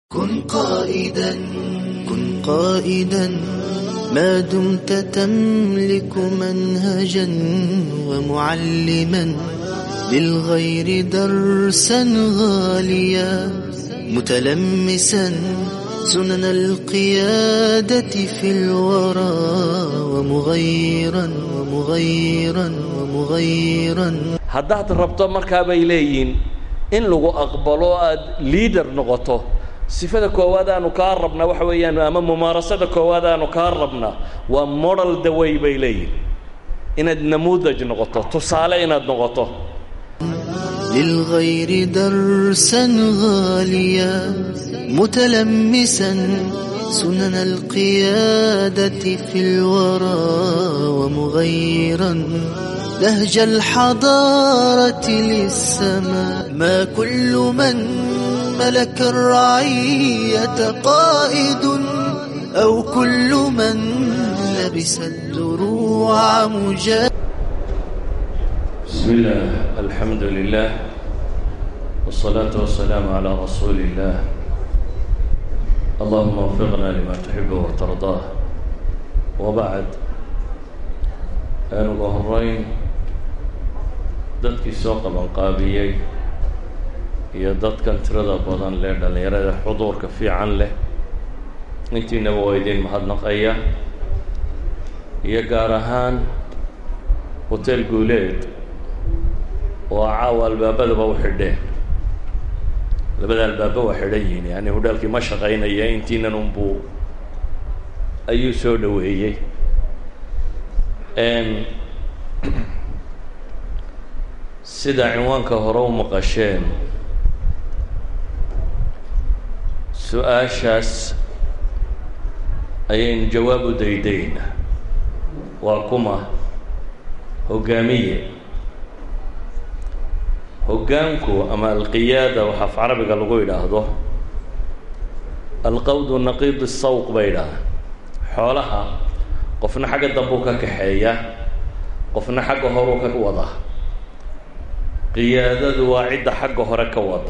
كن قائدا كن قائدا ما دمت تملك منهجا ومعلما للغير درسا غاليا متلمسا سنن القيادة في الورى ومغيرا ومغيرا ومغيرا haddaad rabto markaa bay leeyihiin in lagu aqbalo aad liader noqoto sifada koowaad aanu kaa rabnaa waxa weeyaan ama mumaarasada koowaad aanu kaa rabnaa waa model daway bay leeyihin inaad namuudaj noqoto tusaale inaad noqoto للغير درسا غاليا متلمسا سنن القيادة في الورى ومغيرا لهج الحضارة للسماء ما كل من ملك الرعية قائد أو كل من لبس الدروع مجاهد بسم الله الحمد لله والصلاة والسلام على رسول الله اللهم وفقنا لما تحب وترضاه وبعد aan uga horeyn dadkii soo qabanqaabiyey iyo dadkan tirada badan leh dhallinyarada xuduurka fiican leh intiinaba waa idin mahadnaqaya iyo gaar ahaan hotel guuleed oo caawa albaabadaba u xidheen labada albaaba waa xidhan yihiin yani hodhaalkii ma shaqaynaya intiinan unbuu ayuu soo dhaweeyey sida cinwaanka hore u maqasheen su-aashaas ayaynu jawaab u daydayna waa kuma hoggaamiye hoggaanku ama alqiyaada waxa af carabiga lagu yidhaahdo alqawdu naqiid sawq bay idhaahda xoolaha qofna xagga dambuu ka kaxeeya qofna xagga horuu ka wada qiyaadadu waa cidda xagga hore ka wada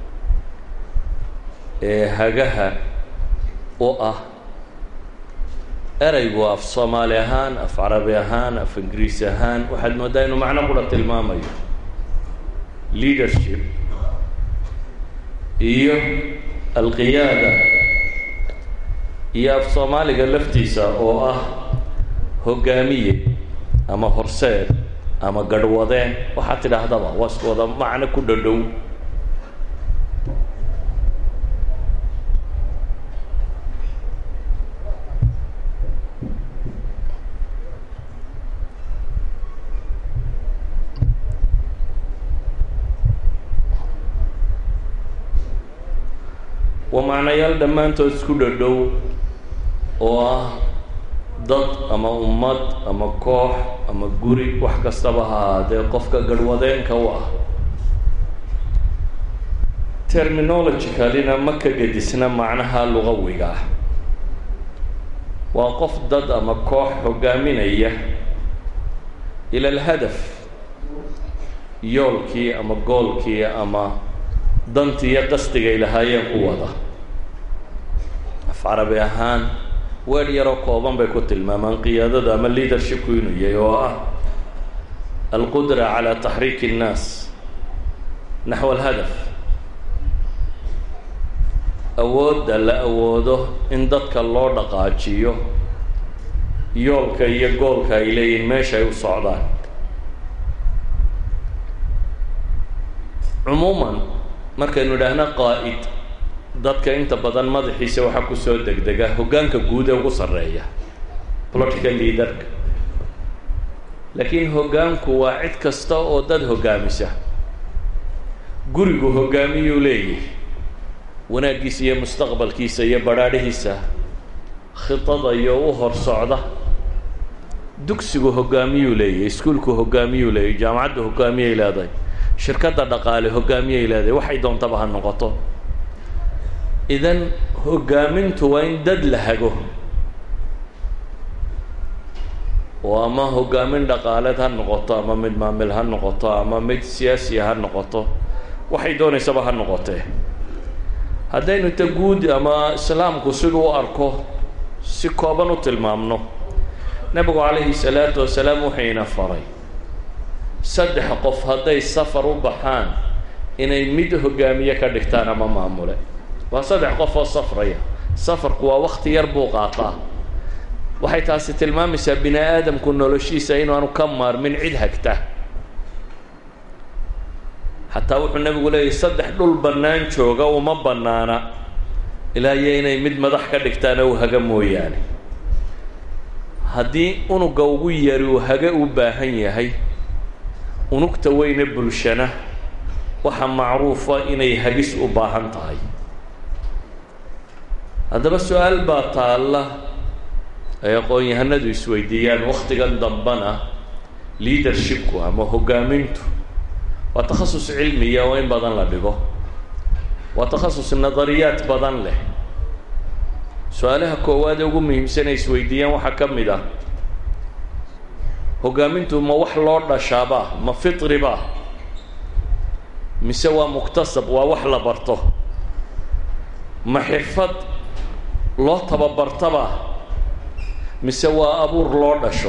ee hagaha u ah ereygu af soomaali ahaan af carabi ahaan af ingiriisi ahaan waxaad mooddaa inuu macno kula tilmaamayo leadership iyo alqiyaada iyo af soomaaliga laftiisa oo ah hoggaamiye ama horseed ama garhwadeen waxaad tidhaahdaba waa isku wada macno ku dhadhow waa macnayaal dhammaantood isku dhadhow oo ah dad ama ummad ama koox ama guri wax kastaba ha ahaadee qofka garhwadeenka u ah terminologicalina ma ka gedisna macnaha lugawiga ah waa qof dad ama koox hoggaaminaya ila alhadaf yoolkii ama goolkii ama dantii iyo qasdigay lahaayeen ku wada af carabi ahaan weer yaroo kooban bay ku tilmaamaan qiyaadada ama leadershipku inuu yahay oo ah alqudra calى taxriik الnaas naxو alhadaf awoodda la awoodo in dadka loo dhaqaajiyo yoolka iyo goolka ay leeyihin meesha ay u socdaan cumuuman markaynu idhaahna qaa'id dadka inta badan madaxiisa waxaa kusoo degdega hoggaanka guud ee ugu sarreeya political leaderka laakiin hoggaanku waa cid kasta oo dad hoggaamisa gurigu hoggaamiyuu leeyahy wanaaggiisa iyo mustaqbalkiisa iyo badhaadhihiisa khidada iyo u hor socda dugsigu hoggaamiyuu leeyahy iskuulku hoggaamiyuu leeyahy jaamacaddu hoggaamiyay leedahay shirkadda dhaqaale hoggaamiyay leedahay waxay doontaba ha noqoto idan hoggaamintu waa in dad la hago oo ama hoggaamin dhaqaaleed ha noqoto ama mid maamil ha noqoto ama mid siyaasiya ha noqoto waxay doonaysaba ha noqotee haddaynu ta guud ama islaamku siduu u arko si kooban u tilmaamno nebigu calayhi salaatu wasalaam wuxuuna faray saddex qof hadday safar u baxaan inay mid hogaamiye ka dhigtaan ama maamule waa saddex qof oo safraya safarku waa wakti yar buu qaataa waxay taasi tilmaamaysaa bini aadamku noloshiisa inaanu ka maarmin cid hagta xataa wuxuu nebigu leeyahy saddex dhul bannaan jooga uma bannaana ilaa iyo inay mid madax ka dhigtaan oo u haga mooyaane haddii unuga ugu yari uu haga u baahan yahay unugta weyne bulshana waxaa macruufa inay hagis u baahan tahay haddaba su-aal baa taalla ay aqoon-yahanadu isweydiiyaan wakhtigan dambana leadershipku ama hoggaamintu waa takhasus cilmiya oo in badan la dhigo waa takhasus nadariyaad badan leh su-aalaha koowaad ee ugu muhiimsan ay isweydiiyaan waxaa ka mid ah hoggaamintu ma wax loo dhashaaba ma fitriba mise waa muktasab waa wax la barto ma xirfad loo tababartaba mise waa abuur loo dhasho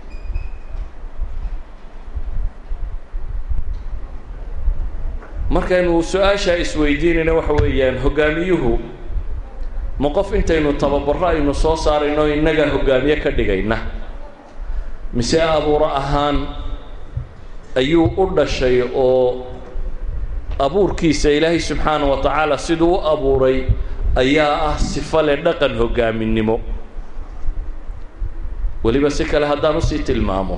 markaynu su-aashaa isweydiinayna waxa weeyaan hoggaamiyuhu ma qof intaynu tababaro aynu soo saarayno innaga hoggaamiye ka dhigayna mise abuuro ahaan ayuu u dhashay oo abuurkiisa ilaahay subxaana wa tacaala siduu u abuuray ayaa ah sifo leh dhaqan hoggaaminimo weliba si kale haddaan usii tilmaamo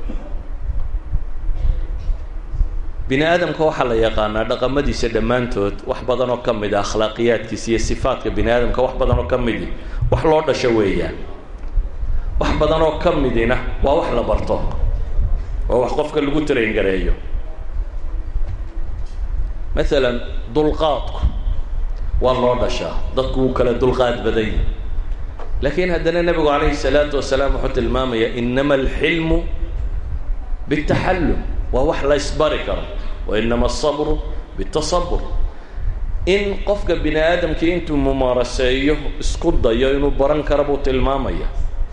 bini aadamka waxaa la yaqaanaa dhaqamadiisa dhammaantood wax badan oo ka mid a akhlaaqiyaadkiisa iyo sifaadka bini aadamka wax badan oo ka midi wax loo dhasho weeyaan wax badan oo ka midina waa wax la barto waa wax qofka lagu traingareeyo maalan dulqaadku waa loo dhashaa dadku wuu kala dulqaad badan yahi laakiin haddana nebigu calayhi salaatu wasalaam wuxuu tilmaamayaa inama alxilmu bitaxallum waa wax la ysbari karo wa inama asabru bitasabur in qofka bini aadamkii intuu mumaaraseeyo isku dayo inuu baran karo buu tilmaamaya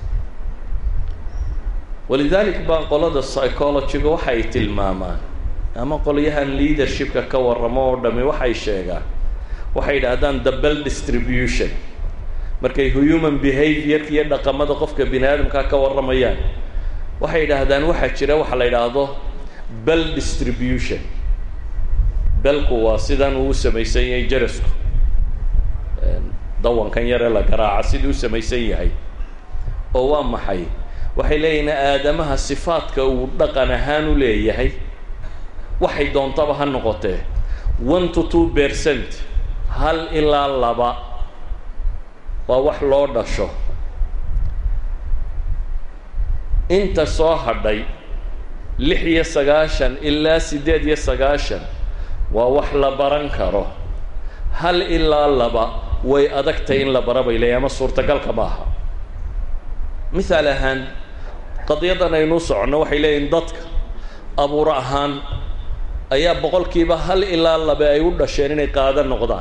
walidalik baa qolada psychologyga waxay tilmaamaan ama qolyahan leadershipka ka warramo oo dhami waxay sheegaan waxay yidhaahdaan the bell distribution markay human behaviorka iyo dhaqamada qofka bini aadamkaa ka warramayaan waxay yidhaahdaan waxaa jira waxa la yidhaahdo bell distribution belku waa sidan uu u samaysan yahay jarasku dawankan yaree la garaaca siduu u samaysan yahay oo waa maxay waxay leeyihin aadamaha sifaadka uu dhaqan ahaan u leeyahay waxay doontaba ha noqotee one to two percent hal ilaa laba waa wax loo dhasho inta soo hadhay lix iyo sagaashan ilaa siddeed iyo sagaashan waa wax la baran karo hal ilaa laba way adagtay in la bara bay leeyahy ama suurtagalka ma aha mithaal ahaan qadiyadan aynuu soconno waxay leeyihin dadka abuur ahaan ayaa boqolkiiba hal ilaa labe ay u dhasheen inay qaada noqdaan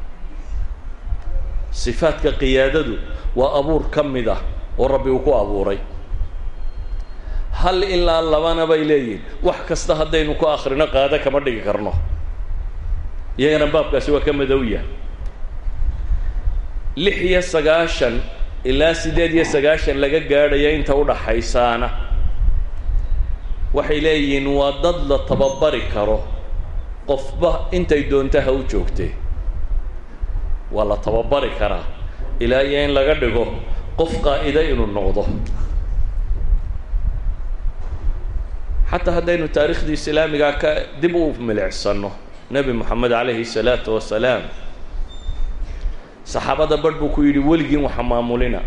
sifaadka qiyaadadu waa abuur ka mid ah oo rabbi uu ku abuuray hal ilaa labana bay leeyihin wax kasta haddaynu ku akrino qaado kama dhigi karno iyagana baabkaasi waa ka madow yahay lix iyo sagaashan ilaa siddeed iyo sagaashan laga gaadhaya inta udhaxaysaana waxay leeyihiin waa dad la tababari karo qofba intay doonta ha u joogtee waa la tababari karaa ilaa iyo in laga dhigo qof qaa'ida inuu noqdo xataa haddaynu taariikhdii islaamigaa ka dib u milicsano nebi moxamed calayhi salaatu wasalaam saxaabada barh buu ku yidhi weligiin waxa maamulina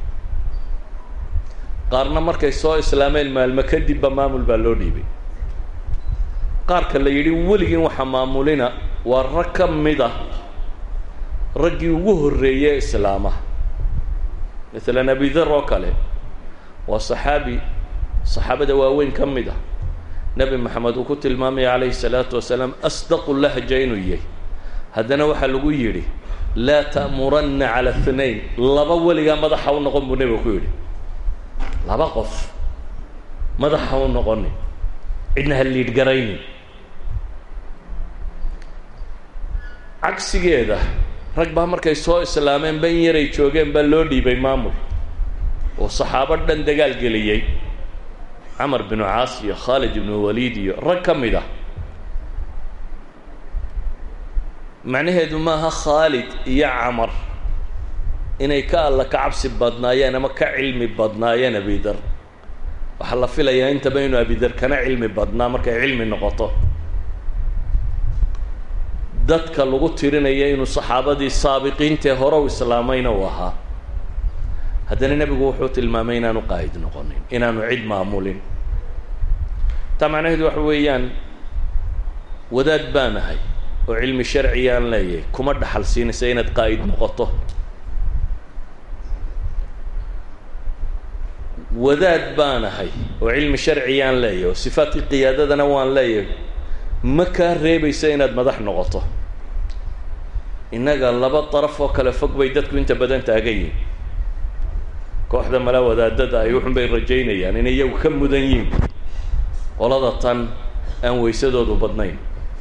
qaarna markay soo islaameen maalmo kadibba maamul baa loo dhiibay qaarka la yidhi weligiin waxa maamulina waa rag ka mid a raggii ugu horreeyey islaamaha maalan abidar oo kale waa saxaabi saxaabada waaweyn ka mid ah nebi maxamed uu ku tilmaamaya calayhi salaatu wasalaam asdaqu lahja inuu yahay haddana waxaa lagu yidhi laa ta'muranna cala اثnain laba weligaa madaxa u noqon buu nebiga ku yidhi laba qof madaxa u noqonin cidna ha liidh garaynin cagsigeeda rag baa markay soo islaameen ban yaray joogeen baa loo dhiibay maamul oo saxaabo dhan dagaal geliyey camar binu caas iyo khaalid ibnu waliid iyo rag ka mid ah macnaheedu maaha khaalid iyo camar inay ka alla ka cabsi badnaayeen ama ka cilmi badnaayeen abidar waxaa la filayaa intaba inuu abidar kana cilmi badnaa markay cilmi noqoto dadka lagu tirinaya inuu saxaabadii saabiqiintae hore u islaamayna uu ahaa haddana nebigu wuxuu tilmaamay inaanu qaa'id noqonin inaanu cid maamulin taa macnaheedu waxa weeyaan wadaad baan ahay oo cilmi sharciyaan leeyahay kuma dhaxal siinaysa inaad qaa'id noqoto wadaad baan ahay oo cilmi sharciyaan leeyahay oo sifaadkii qiyaadadana waan leeyahay ma kaa reebaysa inaad madax noqoto innaga laba daraf oo kale fog bay dadku inta badan taagan yihin kooxda mala wadaadada ay wuxun bay rajaynayaan inay iyagu ka mudan yihin qolada tan aan weysadoodu badnayn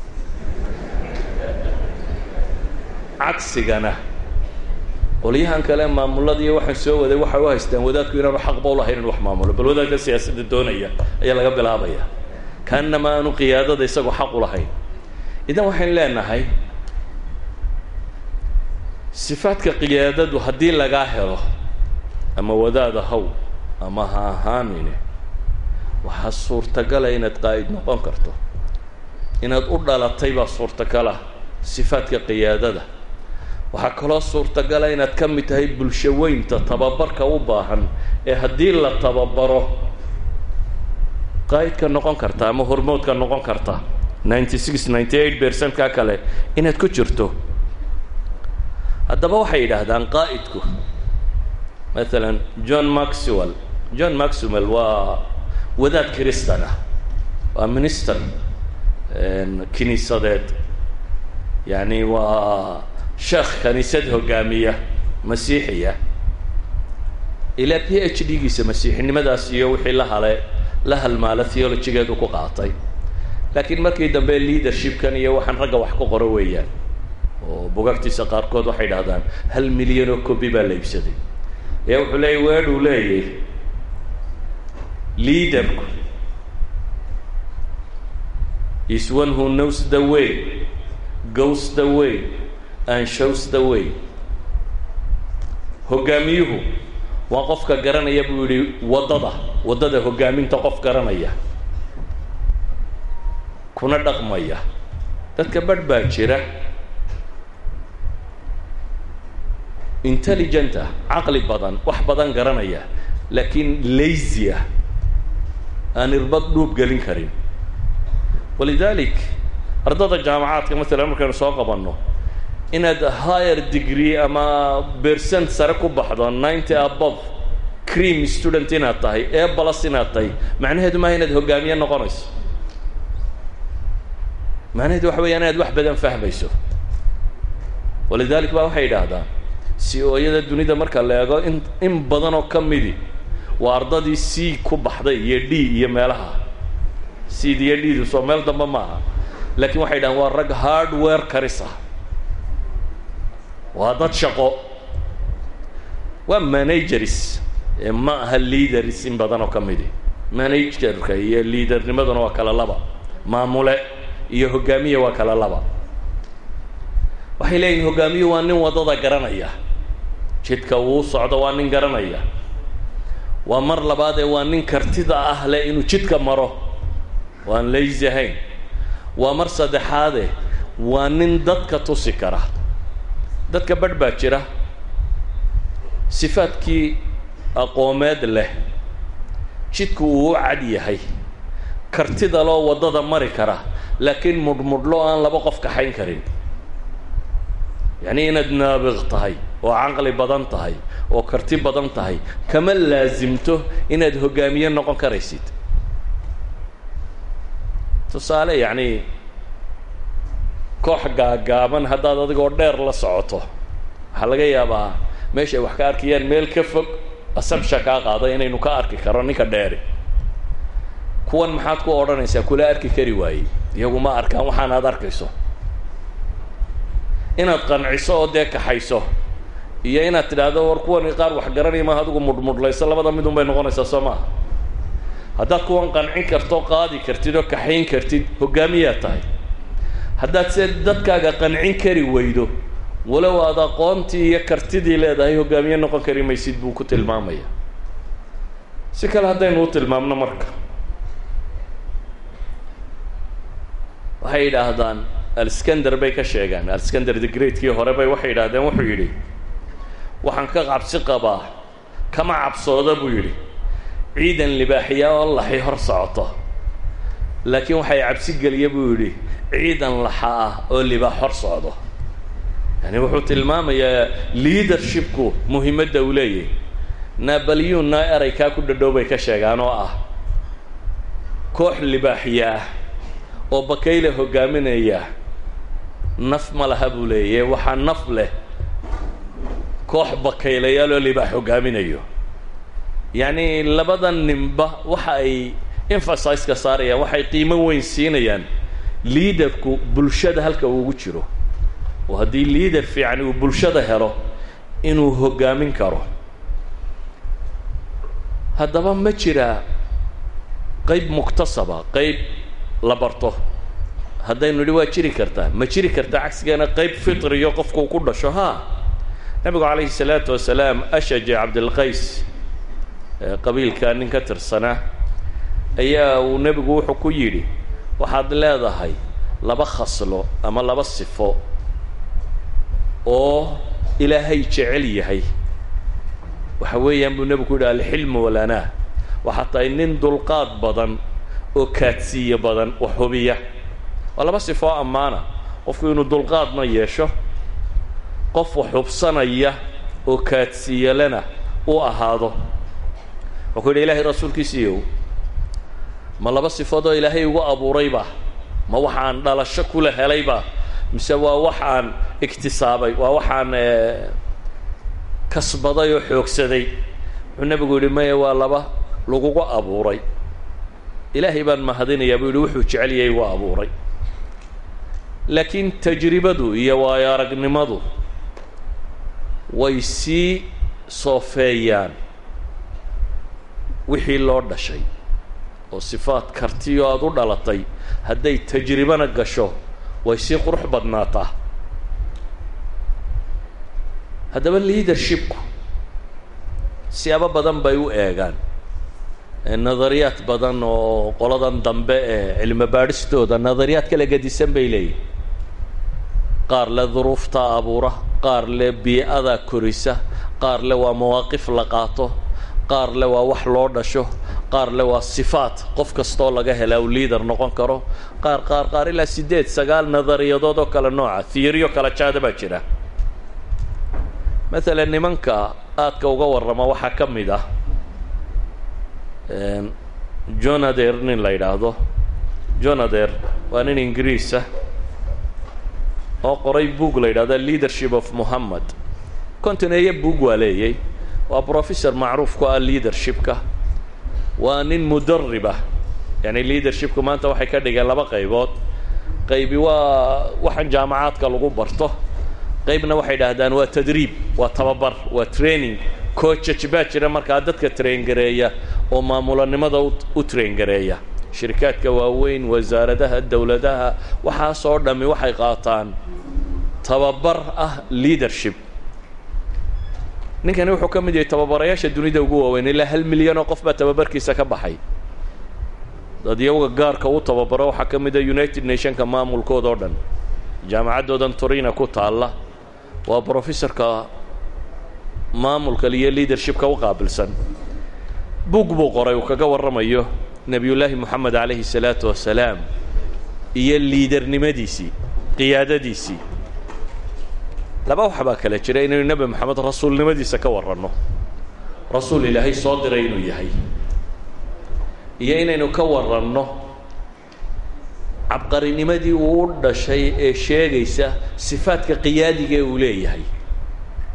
cagsigana qolyahan kale maamulada iyo waxaan soo waday waxay u haystaan wadaadku inaanu xaqba ulahayn in wax maamulo bal wadaadka siyaasadda doonaya ayaa laga bilaabaya kaanama aanu qiyaadada isagoo xaq u lahayn idan waxayn leenahay sifaadka qiyaadadu haddii lagaa helo ama wadaada haw ama ha ahaanine waxaa suurtagala inaad qaa'id noqon karto inaad u dhalatay baa suurtagala sifaadka qiyaadada waxaa kaloo suurtagala inaad ka mid tahay bulsho weynta tababarka u baahan ee haddii la tababaro qaa'idka noqon karta ama hormoodka noqon karta ninety six ninety eight percent ka kale inaad ku jirto haddaba waxay yidhaahdaan qaa'idku maalan john maxwell john maxwell waa wadaad kristan ah waa minister kiniisadeed yacni waa sheekh kaniisad hogaamiya masiixiya ilaa p h d giisa masiixinimadaas iyo wixii la hale la halmaala theologigeedu ku qaatay laakiin markii dambe leadershipkan iyo waxaan ragga wax ku qoro weeyaan oo bugagtiisa qaarkood waxay dhahdaan hal milyan oo cobi baa la iibsaday ee wuxuu leeyay weedhuu leeyahy leaderku is one who knows the way goes the way and shows the way hoggaamiyuhu waa qofka garanaya buu yihi waddada waddada hoggaaminta qof garanaya kuna dhaqmaya dadka badh baa jira intelligent ah caqli badan wax badan garanaya laakiin lazy ah aan irbad dhuub gelin karin walidalik ardada jaamacaadka masalan markaynu soo qabanno inaad higher degree ama percent sare ku baxdo ninety above cream student inaad tahay ee balas inaad tahay macnaheedu maaha inaad hogaamiye noqonayso macnaheedu waxa weya inaad wax badan fahmayso walidalik ba waxay yidhaahdaan si ooyada dunida marka la eego in in badan oo ka midi waa ardadii c ku baxday iyo d iyo meelaha cd iyo d soo meel dambe ma aha laakiin waxay dhahaan waa rag hardware karis ah waa dad shaqo waa managers ma aha leaders in badan oo ka midi managerka iyo leadernimaduna waa kala laba maamule iyo hogaamiye waa kala laba waxay leeyihin hogaamiye waa nin waddada garanaya jidka uu socdo waa nin garanaya waa mar labaadee waa nin kartida ah leh inuu jidka maro waan lazy ahayn waa mar saddexaade waa nin dadka tusi kara dadka badh baa jira sifaadkii aqoomeed leh jidku uu u cad yahay kartida loo waddada mari kara laakiin mudhmudhlo aan laba qof kaxayn karin yacni inaad naabiq tahay oo caqli badan tahay oo karti badan tahay kama laasimto inaad hogaamiye noqon karaysid tusaale yacni koox gaagaaban haddaad adigoo dheer la socoto waxaa laga yaabaa meesha ay wax ka arkayaan meel ka fog asabsha kaa qaada inaynu ka arki karo ninka dheeri kuwan maxaad ku odhanaysaa kula arki kari waayey iyagu ma arkaan waxaan aad arkayso inaad qanciso oo dee kaxayso iyo inaad tidhaahdo war kuwani qaar wax garanaya maaha adigu mudhmudhlayso labada midun bay noqonaysaa soo maaha haddaad kuwan qancin karto qaadi kartid oo kaxayn kartid hogaamiyaad tahay haddaad se dadkaaga qancin kari weydo walow aad aqoontii iyo kartidii leedahay hogaamiye noqon kari maysid buu ku tilmaamaya si kale haddaynu u tilmaamno marka waxay yidhaahdaan alskander bay ka sheegaan alskander the greatkii hore bay waxay yidhahdeen wuxuu yidhi waxaan ka cabsi qabaa kama cabsooda buu yidhi ciidan libaaxiya oo laxi hor socoto laakiin waxay cabsi geliya buu yidhi ciidan laxa ah oo libaax hor socdo yani wuxuu tilmaamayaa leadershipku muhiimadda uu leeyahy nabaliyunna eraykaa ku dhadhow bay ka sheegaan oo ah koox libaaxiya ah oo bakayle hogaaminaya naf ma laha buu leeyahy waxaa naf leh koox bakaylayaal oo libaax hogaaminayo yacni labada ninba waxa ay emphasise-ka saarayaan waxay qiimo weyn siinayaan liaderku bulshada halka uu ugu jiro oo haddii liader fiican uu bulshada helo inuu hogaamin karo haddaba ma jiraa qeyb muktasaba qeyb la barto haddaynu nidhi waa jiri kartaa ma jiri kartaa cagsigeena qeyb fitriyo qofkuu ku dhasho ha nabigu calayhi salaatu wasalaam ashaje cabdilqays qabiilka nin ka tirsanaa ayaa uu nebigu wuxuu ku yidhi waxaad leedahay laba khaslo ama laba sifo oo ilaahay jecel yahay waxa weeyaan buu nebigu ku yidhi alxilmu walanaa waxaa tahay nin dulqaad badan oo kaadsiiye badan wax hubiya waa laba sifo oo ammaana qofku inuu dulqaadna yeesho qof wax hubsanaya oo kaadsiiyalena u ahaado wuxuu ku yidhi ilaahay rasuulkiisiiyow ma laba sifoodoo ilaahay ugu abuurayba ma waxaan dhalasho kula helayba mise waa waxaan iktisaabay waa waxaan kasbaday oo xoogsaday wuxuu nebigu yidhi maya waa laba lagugu abuuray ilaahay baan mahadinayaa buu yidhi wuxuu jecel yahay waa abuuray laakiin tajribadu iyo waayo aragnimadu way sii soofeeyaan wixii loo dhashay oo sifaad kartiyo aada u dhalatay hadday tajribana gasho way sii qurux badnaataa haddaba leadershipku siyaabo badan bay u eegaan nadariyaad badan oo qoladan dambe ee cilmi baadhistooda nadariyaad kala gedisan bay leeyihin qaar le duruufta abuura qaar le bii-ada korisa qaar le waa mawaaqif la qaato qaar le waa wax loo dhasho qaar le waa sifaat qof kastoo laga helaa uu leader noqon karo qaar qaar qaar ilaa siddeed sagaal nadariyadood oo kale nooca theorio kala jaada baa jira maalan nimanka aadka uga warrama waxaa ka mid ah jonader nin la yidhaahdo jonader waa nin ingiriisa oo qoray boog la yidhahdo leadership of mohammed kontineeye boog waa leeyay waa professor macruuf ku ah leadershipka waa nin mudaribah yani leadershipku maanta waxay ka dhigeen laba qaybood qaybi waa waxaan jaamacaadka lagu barto qaybna waxay dhahdaan waa tadriib waa tababar waa training coachaj baa jira markaa dadka traingareeya oo maamulanimada u traingareeya shirikaadka waaweyn wasaaradaha dowladaha waxaasoo dhammi waxay qaataan tababar ah leadership ninkani wuxuu ka mid yahay tababarayaasha dunida ugu waaweyn ilaa hal milyan oo qof baa tababarkiisa ka baxay dad iyaga gaarka u tababaro waxaa ka mid a united nationka maamulkooda oo dhan jaamacaddoodan turina ku taalla waa brofessorka maamulka iyo leadershipka u qaabilsan bug buu qoray uu kaga warramayo nebiyullaahi moxamed calayhi salaatu wasalaam iyo liidernimadiisii qiyaadadiisii laba wax baa kale jira inaynu nebi moxamed rasuulnimadiisa ka warranno rasuul ilaahay soo diray inuu yahay iyo inaynu ka warranno cabqarinimadii uu u dhashay ee sheegaysa sifaadka qiyaadiga ee uu leeyahay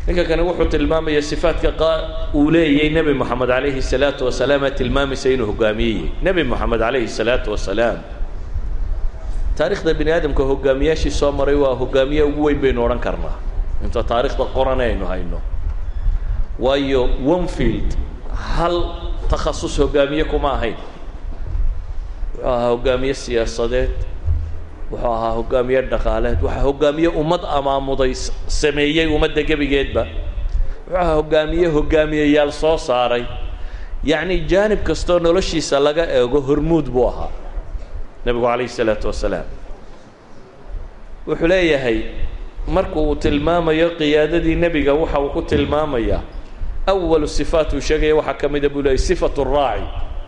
ninka kani wuxuu tilmaamaya sifaadka qa uu leeyay nebi moxamed calayhi الsalaatu wasalaam ee tilmaamaysa inuu hogaamiyeyey nebi moxamed calayhi الsalaatu wasalaam taarikhda bini aadamka hogaamiyaashii soo maray waa hogaamiye ugu weyn baynu odhan karnaa inta taarikhda qoran aynu hayno waayo onefield hal takhasus hogaamiye kuma ahayn wuxuu ahaa hogaamiye siyaasadeed wuxuu ahaa hogaamiye dhaqaaleed waxaa hogaamiye ummad amaamuday sameeyey ummadda gebigeedba wuxuu ahaa hogaamiye hogaamiyeyaal soo saaray yacni jaanib kastoo noloshiisa laga eego hormuud buu ahaa nebigu calayhi isalaatu wasalaam wuxuu leeyahay marku uu tilmaamayo qiyaadadii nebiga waxa uu ku tilmaamayaa awalu sifaat uu sheegaya waxaa ka mida buu leeyay sifatu raaci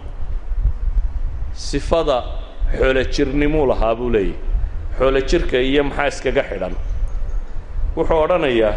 sifada xoolo jirnimuu lahaa buu leeyahy xoolo jirka iyo maxaa iskaga xidhan wuxuu odhanayaa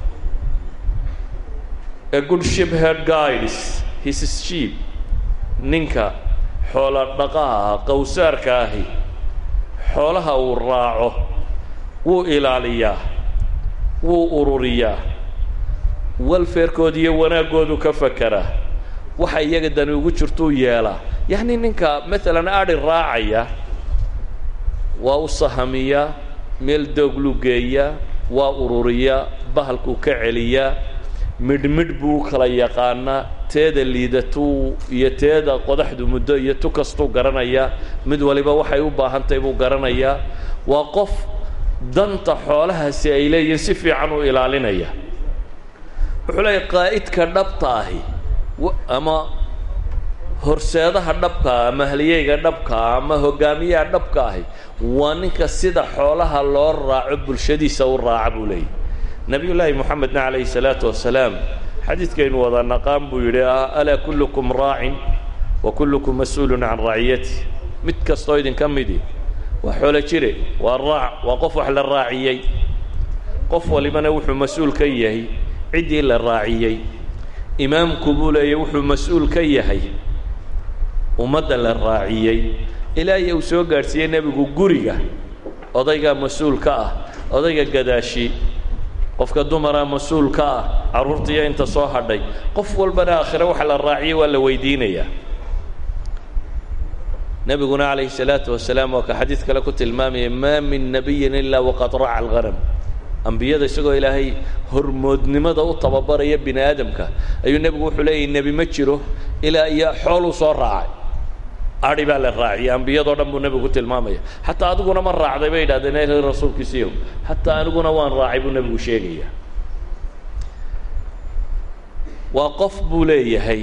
a good ship head guides his sheep ninka xoolo dhaqaha ah qowsaarka ahi xoolaha uu raaco wuu ilaaliyaa wuu ururiyaa welfarekooda iyo wanaaggoodu ka fakeraa waxa iyaga dani ugu jirtuu yeelaa yacni ninka maalan adhi raacaya waa u sahamiyaa meel doogluu geeyaa waa ururiyaa bahalkuu ka celiyaa midhmidh buu u kala yaqaanaa teeda liidatuu iyo teeda qodaxdu muddo iyo tu kastuu garanayaa mid waliba waxay u baahantahay buu garanayaa waa qof danta xoolahaasi ay leeyihiin si fiican u ilaalinaya wuxuu leeyahy qaa'idka dhabta ahi ama horseedaha dhabkaa ama halyeyga dhabkaa ama hogaamiyaha dhabka ahi waa ninka sida xoolaha loo raaco bulshadiisa u raaca buu leeyahy nabiy llaahi moxamedna calayhi salaatu wasalaam xadiidkaynu wada naqaan buu yidhi alaa kullukum raacin wa kullukum mas-uulun can raaciyati mid kastoo idinka midi waa xoolo jire waa raac waa qof wax la raaciyey qof walibana wuxuu mas-uul ka yahay ciddii la raaciyey imaamku buu leeyay wuxuu mas-uul ka yahay ummadda la raaciyey ilaahiy uu soo gaadhsiiyey nebigu guriga odaygaa mas-uul ka ah odayga gadaashi qofka dumaraa mas-uul ka ah carruurtaiyo inta soo hadhay qof walbana aakhire waxa la raaciyey waa la weydiinayaa nebiguna calayhi salaatu wasalaam waa ka xadiid kale ku tilmaamaya maa min nabiyin ilaa waqad raaca alghanam ambiyada isagoo ilaahay hormoodnimada u tababaraya bini aadamka ayuu nebigu wuxuu leeyahy nebi ma jiro ilaa iyo xooluu soo raacay adhi baa la raaciyay ambiyadoo dhan buu nebigu ku tilmaamaya xataa adiguna ma raacday bay yidhahdeen el rasuulkiisiiyow xataa aniguna waan raacay buu nebigu sheegaya waa qof buu leeyahay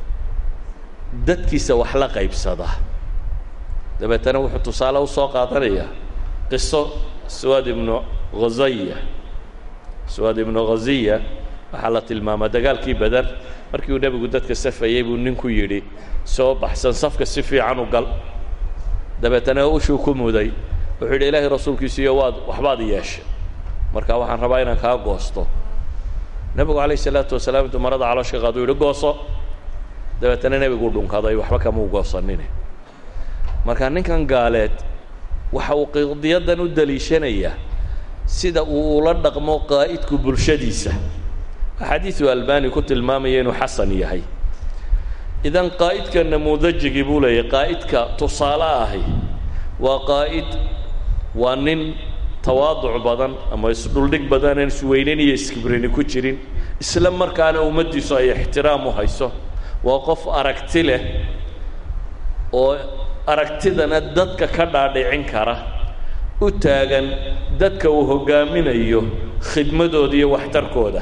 dadkiisa wax la qaybsada dabeetana wuxuu tusaale usoo qaadanayaa qiso swaad ibnu khazaya swaad ibnu khaziya waxaa la tilmaamaa dagaalkii beder markii uu nebigu dadka safayey buu ninku yidhi soo baxsan safka si fiican u gal dabeetana ushuu ku muday wuxuu yidhi ilaahay rasuulkiisiiyo waad waxbaad yeeshay marka waxaan rabaa inaan kaa goosto nebigu calayh isalaatu wasalaam intuu marada caloosh ka qaado u yidhi gooso dabeetana nebiguu dhunkaday waxba kamau goosanine marka ninkan gaaleed waxa uu qidiyaddan u daliishanayaa sida uu ula dhaqmo qaa'idku bulshadiisa axaadiidu albani ku tilmaamaya inuu xasan yahay idan qaa'idka namuudajigii buu leeyahy qaa'idka tusaale ahi waa qaa'id waa nin tawaaduc badan ama isdhuldhig badan aan isweynan iyo iskibrini ku jirin isla markaana ummaddiisu ay ixtiraam u hayso waa qof aragti leh oo aragtidana dadka ka dhaadhicin kara u taagan dadka uu hoggaaminayo khidmadooda iyo waxtarkooda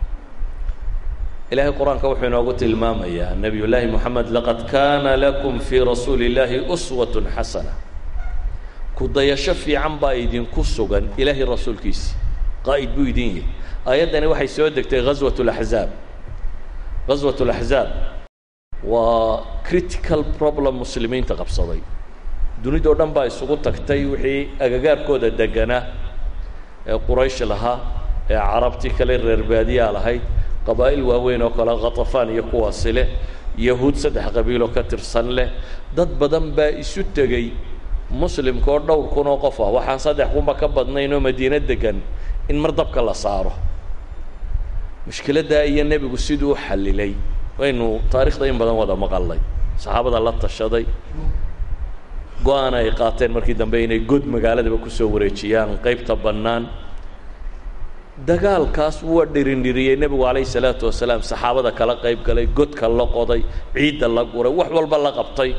ilaahay qur-aanka wuxuu inoogu tilmaamayaa nebiy llaahi moxamed laqad kaana lakum fii rasuuli illaahi uswatun xasana ku-dayasho fiican baa idinku sugan ilaahay rasuulkiisi qaa'id buu idin yahay aayaddani waxay soo degtay ghaswat laxzaab ghaswat laxzaab waa critical problem muslimiinta qabsaday dunidao dhan baa isugu tagtay wixii agagaarkooda deganaa ee quraysh lahaa ee carabtii kale reer baadiyaa lahayd qabaa'il waaweyn oo kale khatafaan iyo kuwaasi leh yahuud saddex qabiiloo ka tirsan leh dad badan baa isu tegey muslimka oo dhowr kun oo qof ah waxaan saddex kunba ka badnayn oo madiino degan in mar dabka la saaro mushkiladdaa iyo nebigu siduu u xallilay waynu taarikhda in badan wada maqalnay saxaabada la tashaday go-aan ay qaateen markii dambe inay god magaaladaba kusoo wareejiyaan qaybta bannaan dagaalkaas waa dhirindhiriyey nebigu calayhi salaatu wasalaam saxaabada kala qayb galay godka la qoday ciidda la guray wax walba la qabtay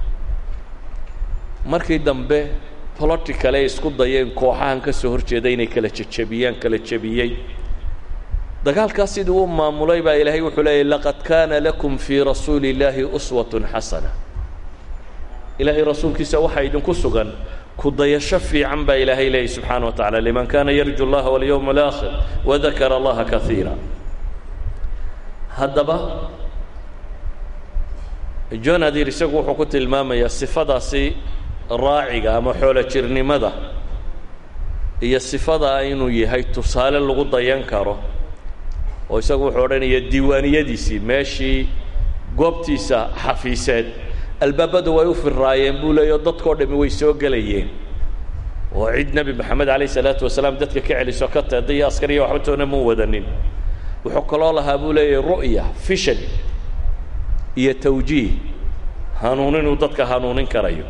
markii dambe political ay isku dayeen kooxahan ka soo horjeeda inay kala jejebiyaan kala jebiyey dagaalkaas sidii u maamulay baa ilaahay wuxuu leeyay laqad kaana lakum fii rasuuli illaahi uswatun xasana ilaahay rasuulkiisa waxaa idinku sugan ku dayasho fiican baa ilaahay leeyay subxaana wa tacala liman kaana yarju اllaha walyowma alaakhir wadakara allaha kaiira haddaba john adir isagu wuxuu ku tilmaamayaa sifadaasi raaciga ama xoolo jirnimada iyo sifadaa inuu yahay tusaale lagu dayan karo oo isagu wuxuu odhanaya diiwaaniyadiisii meeshii goobtiisa xafiiseed albaabadu way u firaayeen buu leeyaho dadkao dhami way soo gelayeen oo cid nebi moxamed calayh isalaatu wasalaam dadka ka celiso ka teeda iyo askariya waxba toona mu wadanin wuxuu kaloo lahaa buu leeyahay ru'ya fishan iyo tawjiih hanuunin uu dadka hanuunin karayo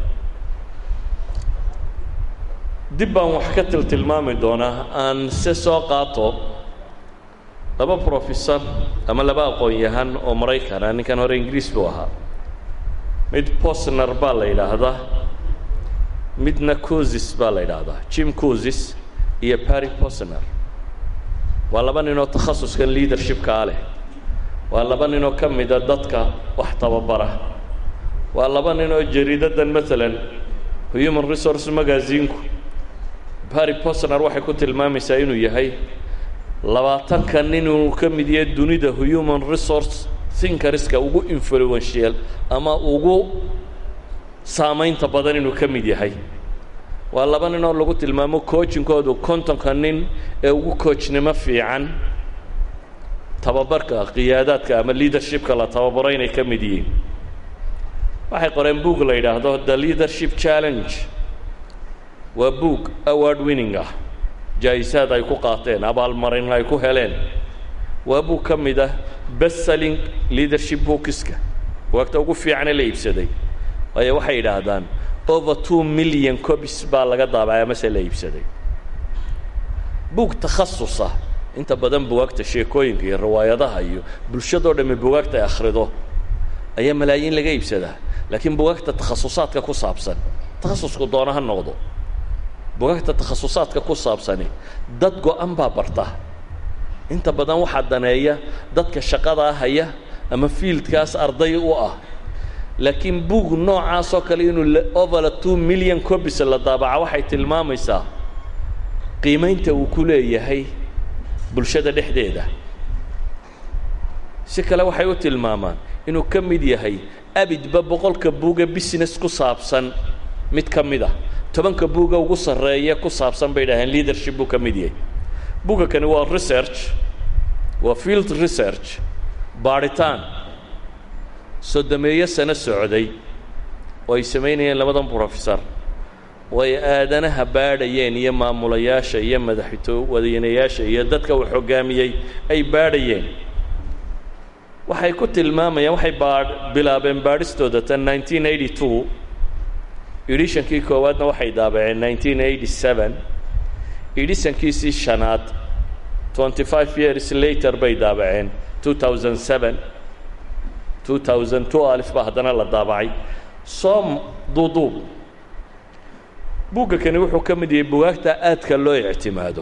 dib baan wax ka tiltilmaami doonaa aan se soo qaato laba professor ama laba aqoon-yahan oo maraykana ninkan hore ingiriis buu ahaa mid posner baa la yidhaahdaa midna cosis baa la yidhaahdaa jim cosis iyo barry posner waa laba ninoo takhasuskan leadershipkaa leh waa laba ninoo ka mida dadka wax tababara waa laba ninoo jariidadan maalan human resource magazinku barry posner waxay ku tilmaamaysaa inuu yahay labaatanka nin inuu ka mid yahay dunida human resource thinkerska ugu influential ama ugu saamaynta badan inuu ka mid yahay waa laba nin oo lagu tilmaamo coachinkoodu kontonka nin ee ugu coachnimo fiican tababarka qiyaadaadka ama leadershipka la tababaro inay ka mid yihiin waxay qoreen boog la yidhaahdo the leadership challenge waa boog award winning ah jaa-isaad ay ku qaateen abaalmarin ay ku heleen waa buug ka mid ah bestselling leadership bookiska waagta ugu fiicane la iibsaday waayo waxay yidhaahdaan over two million copies baa laga daabacay amase la iibsaday buug takhasusa inta badan bugaagta sheekooyinka iyo riwaayadaha iyo bulshadoo dhammi bugaagta ay akhrido ayaa malaayiin laga iibsadaa laakiin bugaagta takhasusaadka ku saabsan takhasusku doona ha noqdo bugaagta takhasusaadka ku saabsani dad go-an baa barta inta badan waxaa daneeya dadka shaqadaa haya ama fiildkaas arday u ah laakiin buug noocaasoo kale inuu overa two million copies la daabaca waxay tilmaamaysaa qiimaynta uu ku leeyahay bulshada dhexdeeda si kale waxay u tilmaamaan inuu ka mid yahay abidba boqolka buuga business ku saabsan mid ka mid a tobanka buuga ugu sarreeya ku saabsan bay dhaheen leadership buu ka mid yahay buuga kani waa research waa field research baadhitaan sodomeeyo sano socday oo ay samaynayeen labadan professor oo ay aadanaha baadhayeen iyo maamulayaasha iyo madaxweynayaasha iyo dadka uu hoggaamiyey ay baadhayeen waxay ku tilmaamayaan waxay baadh bilaabeen baadhistooda tan nineteen eighty two edishankii koowaadna waxay daabaceen nineteen eighty seven edishankiisii shanaad twenty five years later bay daabaceen two thousand seven two thousand two alif baa haddana la daabacay soom duuduub buugga kani wuxuu ka mid yahay bugaagta aadka loo ictimaado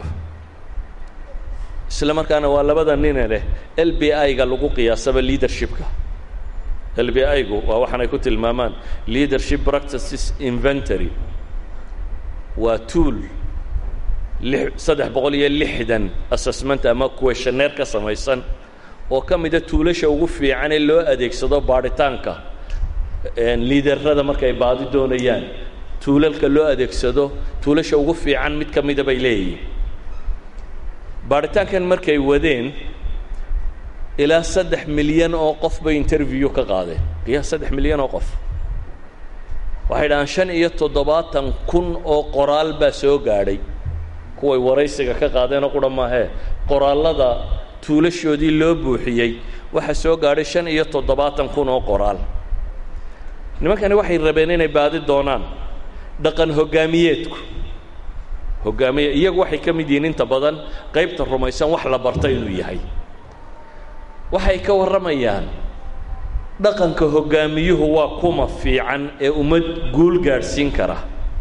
isla markaana waa labada nine leh l b i-ga lagu qiyaasaba leadershipka l b i-gu waa waxaanay ku tilmaamaan leadership practices inventory waa tool lix saddex boqol iyo lixdan assessment ama questioneer ka samaysan oo ka mida tuulasha ugu fiican ee loo adeegsado baadhitaanka liiderrada markay baadi doonayaan tuulalka loo adeegsado tuulasha ugu fiican mid ka mida bay leeyihiin baadhitaankan markay wadeen ilaa saddex milyan oo qof bay interview ka qaadeen qiyaas saddex milyan oo qof waxay dhahaan shan iyo toddobaatan kun oo qoraal baa soo gaadhay kuway waraysiga ka qaadeenoo qura maahee qoraallada tuulashoodii loo buuxiyey waxaa soo gaadhay shan iyo toddobaatan kun oo qoraal nimankani waxay rabeen inay baadi doonaan dhaqan hoggaamiyeedku hoggaamiye iyagu waxay ka mid yihiin inta badan qaybta rumaysan wax la barta inuu yahay waxay ka warramayaan dhaqanka hoggaamiyuhu waa kuma fiican ee ummad guul gaadhsiin kara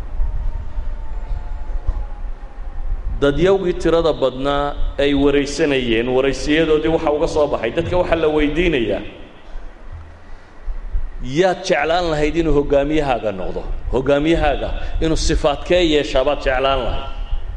dadyawgii tirada badnaa ay waraysanayeen waraysiyadoodii waxaa uga soo baxay dadka waxaa la weydiinayaa yaad jeclaan lahayd inuu hoggaamiyahaaga noqdo hoggaamiyahaaga inuu sifaadkee yeeshaa baad jeclaan lahayd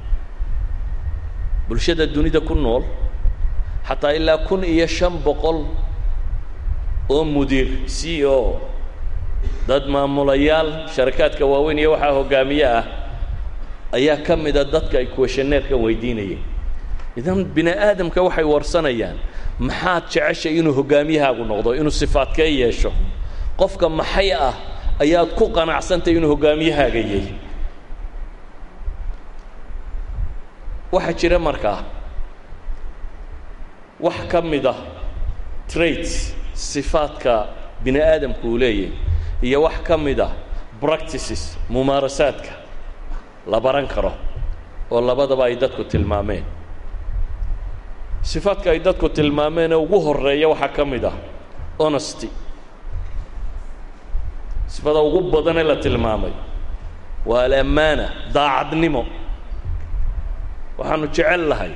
bulshada dunida ku nool xataa ilaa kun iyo shan boqol oo mudiir c o dad maamulayaal sharakaadka waaweyn iyo waxaa hoggaamiye ah ayaa ka mida dadka ay kuwashaneerkan weydiinayeen idan bini aadamka waxay warsanayaan maxaad jeceshay inuu hoggaamiyahaagu noqdo inuu sifaadkee yeesho qofka maxay ah ayaad ku qanacsantay inuu hoggaamiyahaaga yahy waxaa jira markaa wax ka mid ah traits sifaadka bini aadamku uu leeyahay iyo wax ka mid ah practices mumaarasaadka la baran karo oo labadaba ay dadku tilmaameen sifaadka ay dadku tilmaameen ee ugu horeeya waxaa ka mid ah honesty sifada ugu badanee la tilmaamay waa alammaana daacadnimo waxaanu jecel lahay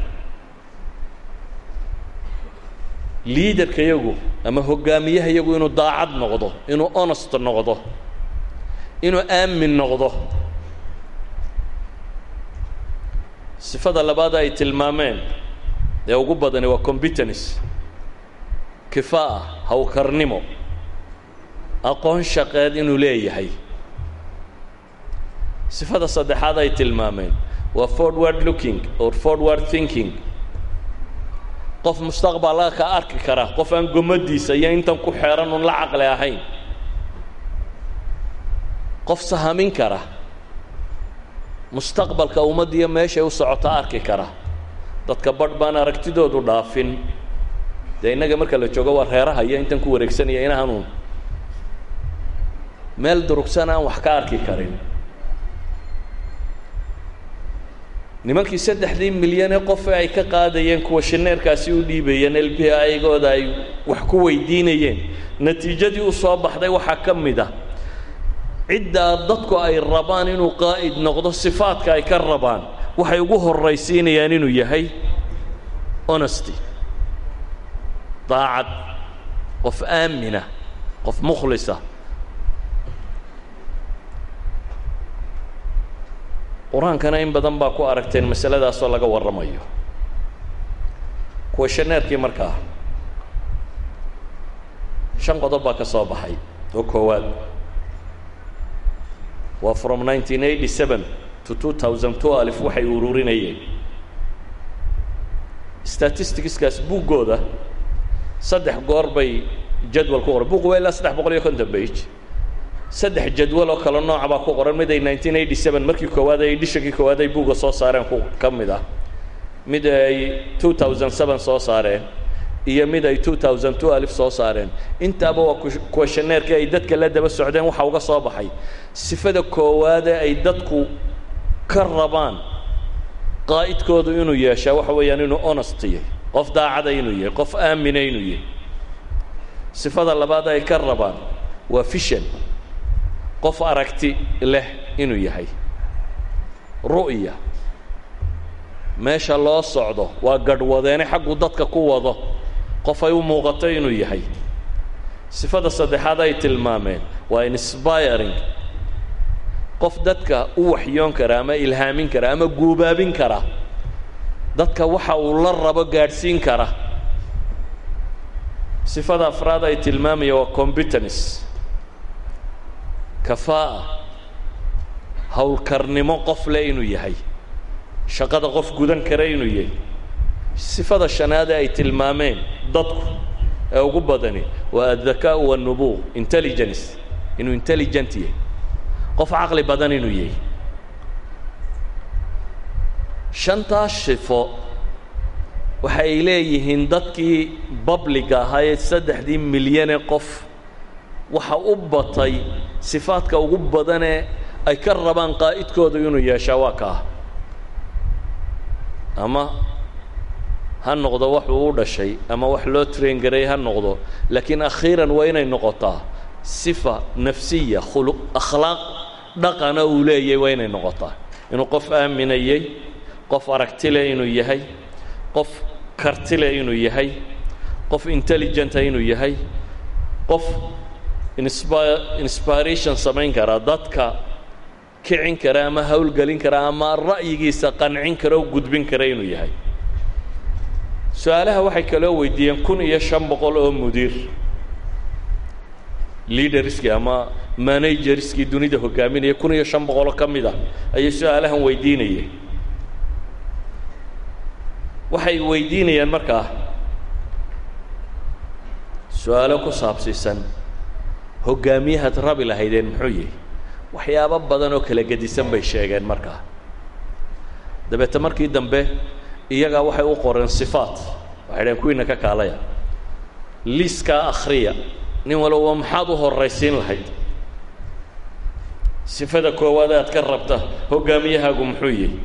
liidarka yagu ama hoggaamiyaha yagu inuu daacad noqdo inuu honest noqdo inuu aamin noqdo sifada labaad ay tilmaameen ee ugu badani waa competence kifaa'a hawkarnimo aqoon shaqeed inuu leeyahay sifada saddexaad ay tilmaameen waa forward looking or forward thinking qof mustaqbalka ka arki kara qof aan gomadiisa iyo intan ku xeeran un la caqli ahayn qof sahamin kara mustaqbalka ummaddiiyo meeshay u socota arki kara dadka badh baan aragtidoodu dhaafin dee innaga marka la joogo waa reeraha iyo intan ku wareegsanaya inahanuun meel durugsan aan wax ka arki karin nimankii saddexdii milyan ee qofe ay ka qaadayeen kuwa shineerkaasi u dhiibayeen l b igooda ay wax ku weydiinayeen natiijadii u soo baxday waxaa ka mid ah ciddaa dadku ay rabaan inuu qaa'id noqdo sifaadka ay ka rabaan waxay ugu horraysiinayaan inuu yahay honesty daacad qof aamina qof mukhlisa qur-aankana in badan baa ku aragteen masaladaasoo laga warramayo kuwa shaneerkii markaa shan qodob baa ka soo baxay oo koowaad waa from nineteen eighty seven to two thousand two alif waxay ururinayeen statisticskaas buuggooda saddex goor bay jadwal ku qoran buugu waa ilaa saddex boqol iyo konton bage saddex jadwal oo kale nooca baa ku qoran mid ay nineteen eighty seven markii koowaad ay edishakii koowaad ay buugga soo saareen ku ka mid ah mid ay two thousand seven soo saareen iyo mid ay two thousand two alif soo saareen intaaba waa kuwashaneerkii ay dadka la daba socdeen waxaa uga soo baxay sifada koowaade ay dadku ka rabaan qaa'idkoodu inuu yeeshaa waxa weeyaan inuu honest yahay qof daacada inuu yahay qof aamina inuu yahay sifada labaad ay ka rabaan waa fishan qof aragti leh inuu yahay ru'ya meesha loo socdo waa gadhwadeene xaggu dadka ku wado qof ay u muuqato inuu yahay sifada saddexaad ay tilmaameen waa inspiring qof dadka u waxyoon kara ama ilhaamin kara ama guubaabin kara dadka waxa uu la rabo gaadhsiin kara sifada afraad ay tilmaamaya waa competence kafaa'a howlkarnimo qof leh inuu yahay shaqada qof gudan kara inuu yahay sifada shanaade ay tilmaameen dadku ee ugu badani waa addakaa wanubuuq intelligence inuu intelligent yahay qof caqli badan inuu yahay shantaas sifo waxa ay leeyihiin dadkii babliga ahaa ee saddexdii milyane qof waxa u batay sifaadka ugu badanee ay ka rabaan qaa'idkooda inuu yeeshaa waa kaa ama ha noqdo wax uu u dhashay ama wax loo train garay ha noqdo laakiin akhiiran waa inay noqotaa sifa nafsiya khuluq akhlaaq dhaqana uu leeyahay waa inay noqotaa inuu qof aaminayey qof aragtile inuu yahay qof kartile inuu yahay qof intelligenta inuu yahay qof inspa inspiration samayn kara dadka kicin kara ama hawlgelin kara ama ra'yigiisa qancin kara o gudbin kara inuu yahay su-aalaha waxay kaloo weydiiyeen kun iyo shan boqol oo mudiir leaderskii ama managerskii dunida hogaaminaya kun iyo shan boqoloo ka mid a ayay su-aalahan weydiinayeen waxay weydiinayaan markaa su-aalo ku saabsiisan hogaamiyahaad rabi lahaydeen muxuu yihi waxyaabo badan oo kala gedisan bay sheegeen markaa dabeete markii dambe iyagaa waxay u qoreen sifaat waxay dhaheen kuwiina ka kaalaya liiskaa akhriya nin walba maxaad u horraysiin lahayd sifada koowaad aad ka rabta hoggaamiyahaagu muxuu yihi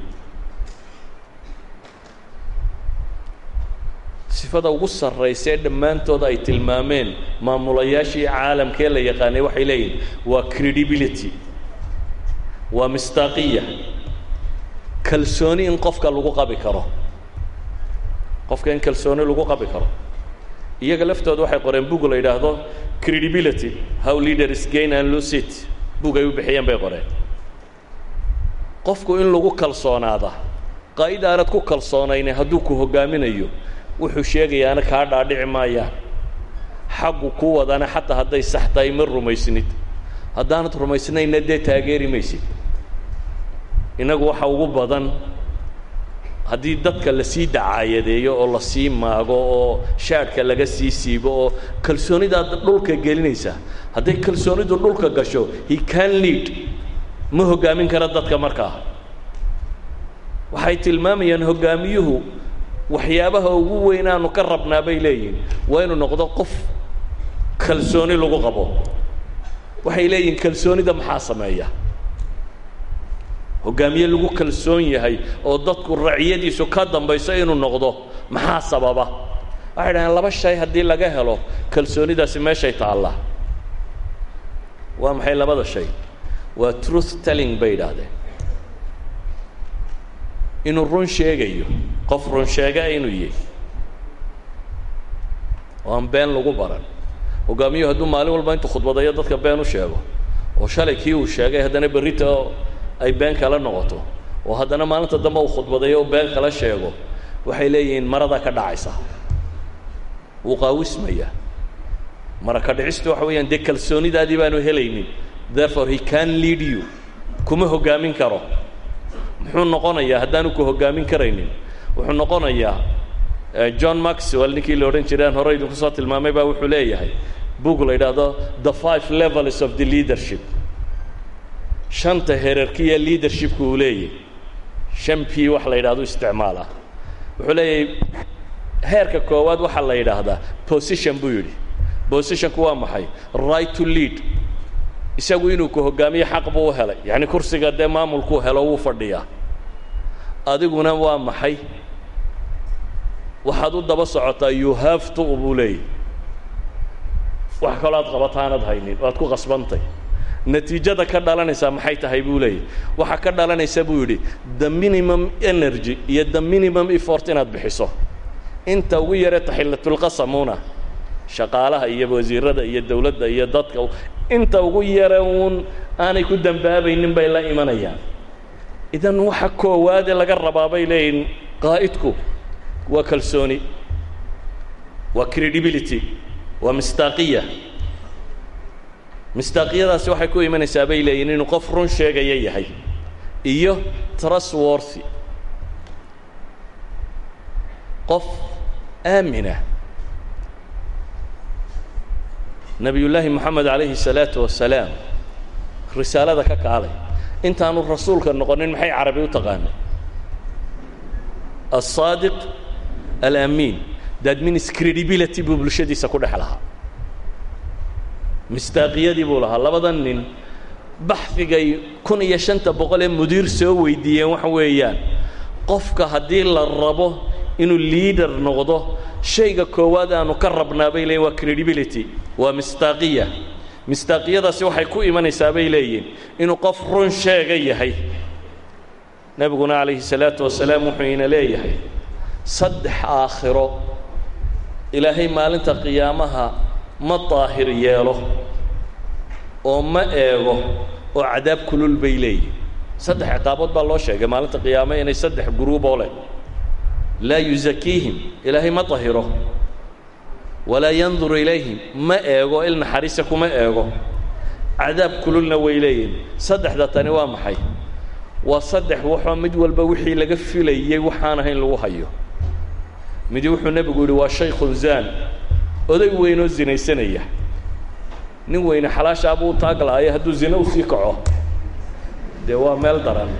sifada ugu sarraysa ee dhammaantood ay tilmaameen maamulayaashii caalamkee la yaqaanay waxay leeyihin waa credibility waa mistaaqiya kalsooni in qofka lagu qabi karo qofka in kalsooni lagu qabi karo iyaga laftooda waxay qoreen bug la yidhaahdo credibility how leaders gain and lose it bug ay u bixiyeen bay qoreen qofku in lagu kalsoonaada qaa'id aanad ku kalsoonayne hadduu ku hoggaaminayo wuxuu sheegayaana kaa dhaadhici maayaan xaggu ku wadana xataa hadday sax tahay ma rumaysnid haddaanad rumaysnayna dee taageeri maysid innagu waxa ugu badan haddii dadka lasii dacaayadeeyo oo lasii maago oo shaadhka laga sii siibo oo kalsoonidaad dhulka gelinaysa hadday kalsoonidu dhulka gasho he can lead ma hoggaamin kara dadka markaa waxay tilmaamayaan hoggaamiyuhu waxyaabaha ugu weynaanu ka rabnaa bay leeyihin waa inuu noqdo qof kalsooni lagu qabo waxay leeyihin kalsoonida maxaa sameeya hoggaamiye lagu kalsoon yahay oo dadku raciyadiisu ka dambayso inuu noqdo maxaa sababa waxay dhaheen laba shay haddii laga helo kalsoonidaasi meeshay taallaa waa maxay labada shay waa truth telling bay idhaahdeen inuu run sheegayo qof run sheega inuu yahy oo aan been lagu baran hoggaamiyuhu hadduu maalin walba intuu khudbadayo dadka been u sheego oo shalay kii uu sheegay haddana berrita ay been kala noqoto oo haddana maalinta dambe uu khudbadayo oo been kala sheego waxay leeyihiin maradaa ka dhacaysa wuu qaawismaya mara ka dhicistu waxa weeyaan dee kalsoonidaadii baanu helaynin therefore he can lead you kuma hoggaamin karo muxuu noqonayaa haddaanu ku hoggaamin karaynin wuxuu noqonayaa john maxwell ninkii la odhan jireen hore idinku soo tilmaamay baa wuxuu leeyahay book la yidhaahdo the five levels of the leadership shanta herarkiya leadershipka uu leeyahy shan p wax la yidhahdo isticmaala wuxuu leeyahay heerka koowaad waxaa la yidhaahdaa position buu yidhi positionku waa maxay right to lead isagu inuu ku hoggaamiyo xaq buu u helay yacni kursiga dee maamulkuu helo wuu fadhiyaa adiguna waa maxay waxaad u daba socotaa you have to buu leeyahy wax kaloo aad qabataanad haynin waad ku qasbantay natiijada ka dhalanaysaa maxay tahay buu leeyahy waxaa ka dhalanaysa buu yidhi the minimum energy iyo the minimum effort inaad bixiso inta ugu yaree taxillatulqasamuna shaqaalaha iyo wasiirada iyo dawladda iyo dadka inta ugu yare uun aanay ku dambaabaynin bay la imanayaan idan waxa koowaade laga rabaa bay leeyihin qaa'idku waa kalsooni waa credibility waa mistaaqiya mistaaqiyadaasi waxay ku imanaysaa bay leeyihin inuu qof run sheegaya yahay iyo trustworthy qof aamina nebiyullaahi moxamed calayhi الsalaatu wasalaam risaalada ka kaalay intaanu rasuulka noqonin maxay carabi u taqaanay الصaadiq alamiin that means credibility buu bulshadiisa ku dhex lahaa mistaaqiyadii buu lahaa labada nin baxdigay kun iyo shanta boqol ee mudiir soo weydiiyeen waxa weeyaan qofka haddii la rabo inuu liader noqdo shayga koowaad aanu ka rabnaa bay leeyiin waa credibility waa mistaaqiya mistaaqiyadaasi waxay ku imanaysaa bay leeyihin inuu qof run sheega yahay nebiguna calayhi salaatu wasalaam wuxuu ina leeyahay saddex aakhiro ilaahay maalinta qiyaamaha ma daahir yeelo oo ma eego oo cadaab kulul bay leeyihin saddex ciqaabood baa loo sheegay maalinta qiyaame inay saddex guruuboo leh laa yusakiihim ilaahay ma dahiro walaa yanduru ilayhim ma eego il naxariisa kuma eego cadaab kululna way leeyihin saddexda tani waa maxay waa saddex waxoo mid walba wixii laga filayey waxaan ahayn lagu hayo midi wuxuu nebigu yidhi waa shaykhun zaan oday weynoo zinaysanaya nin weyne xalaashaa buu taag la'ayo hadduu zine usii kaco dee waa meel daran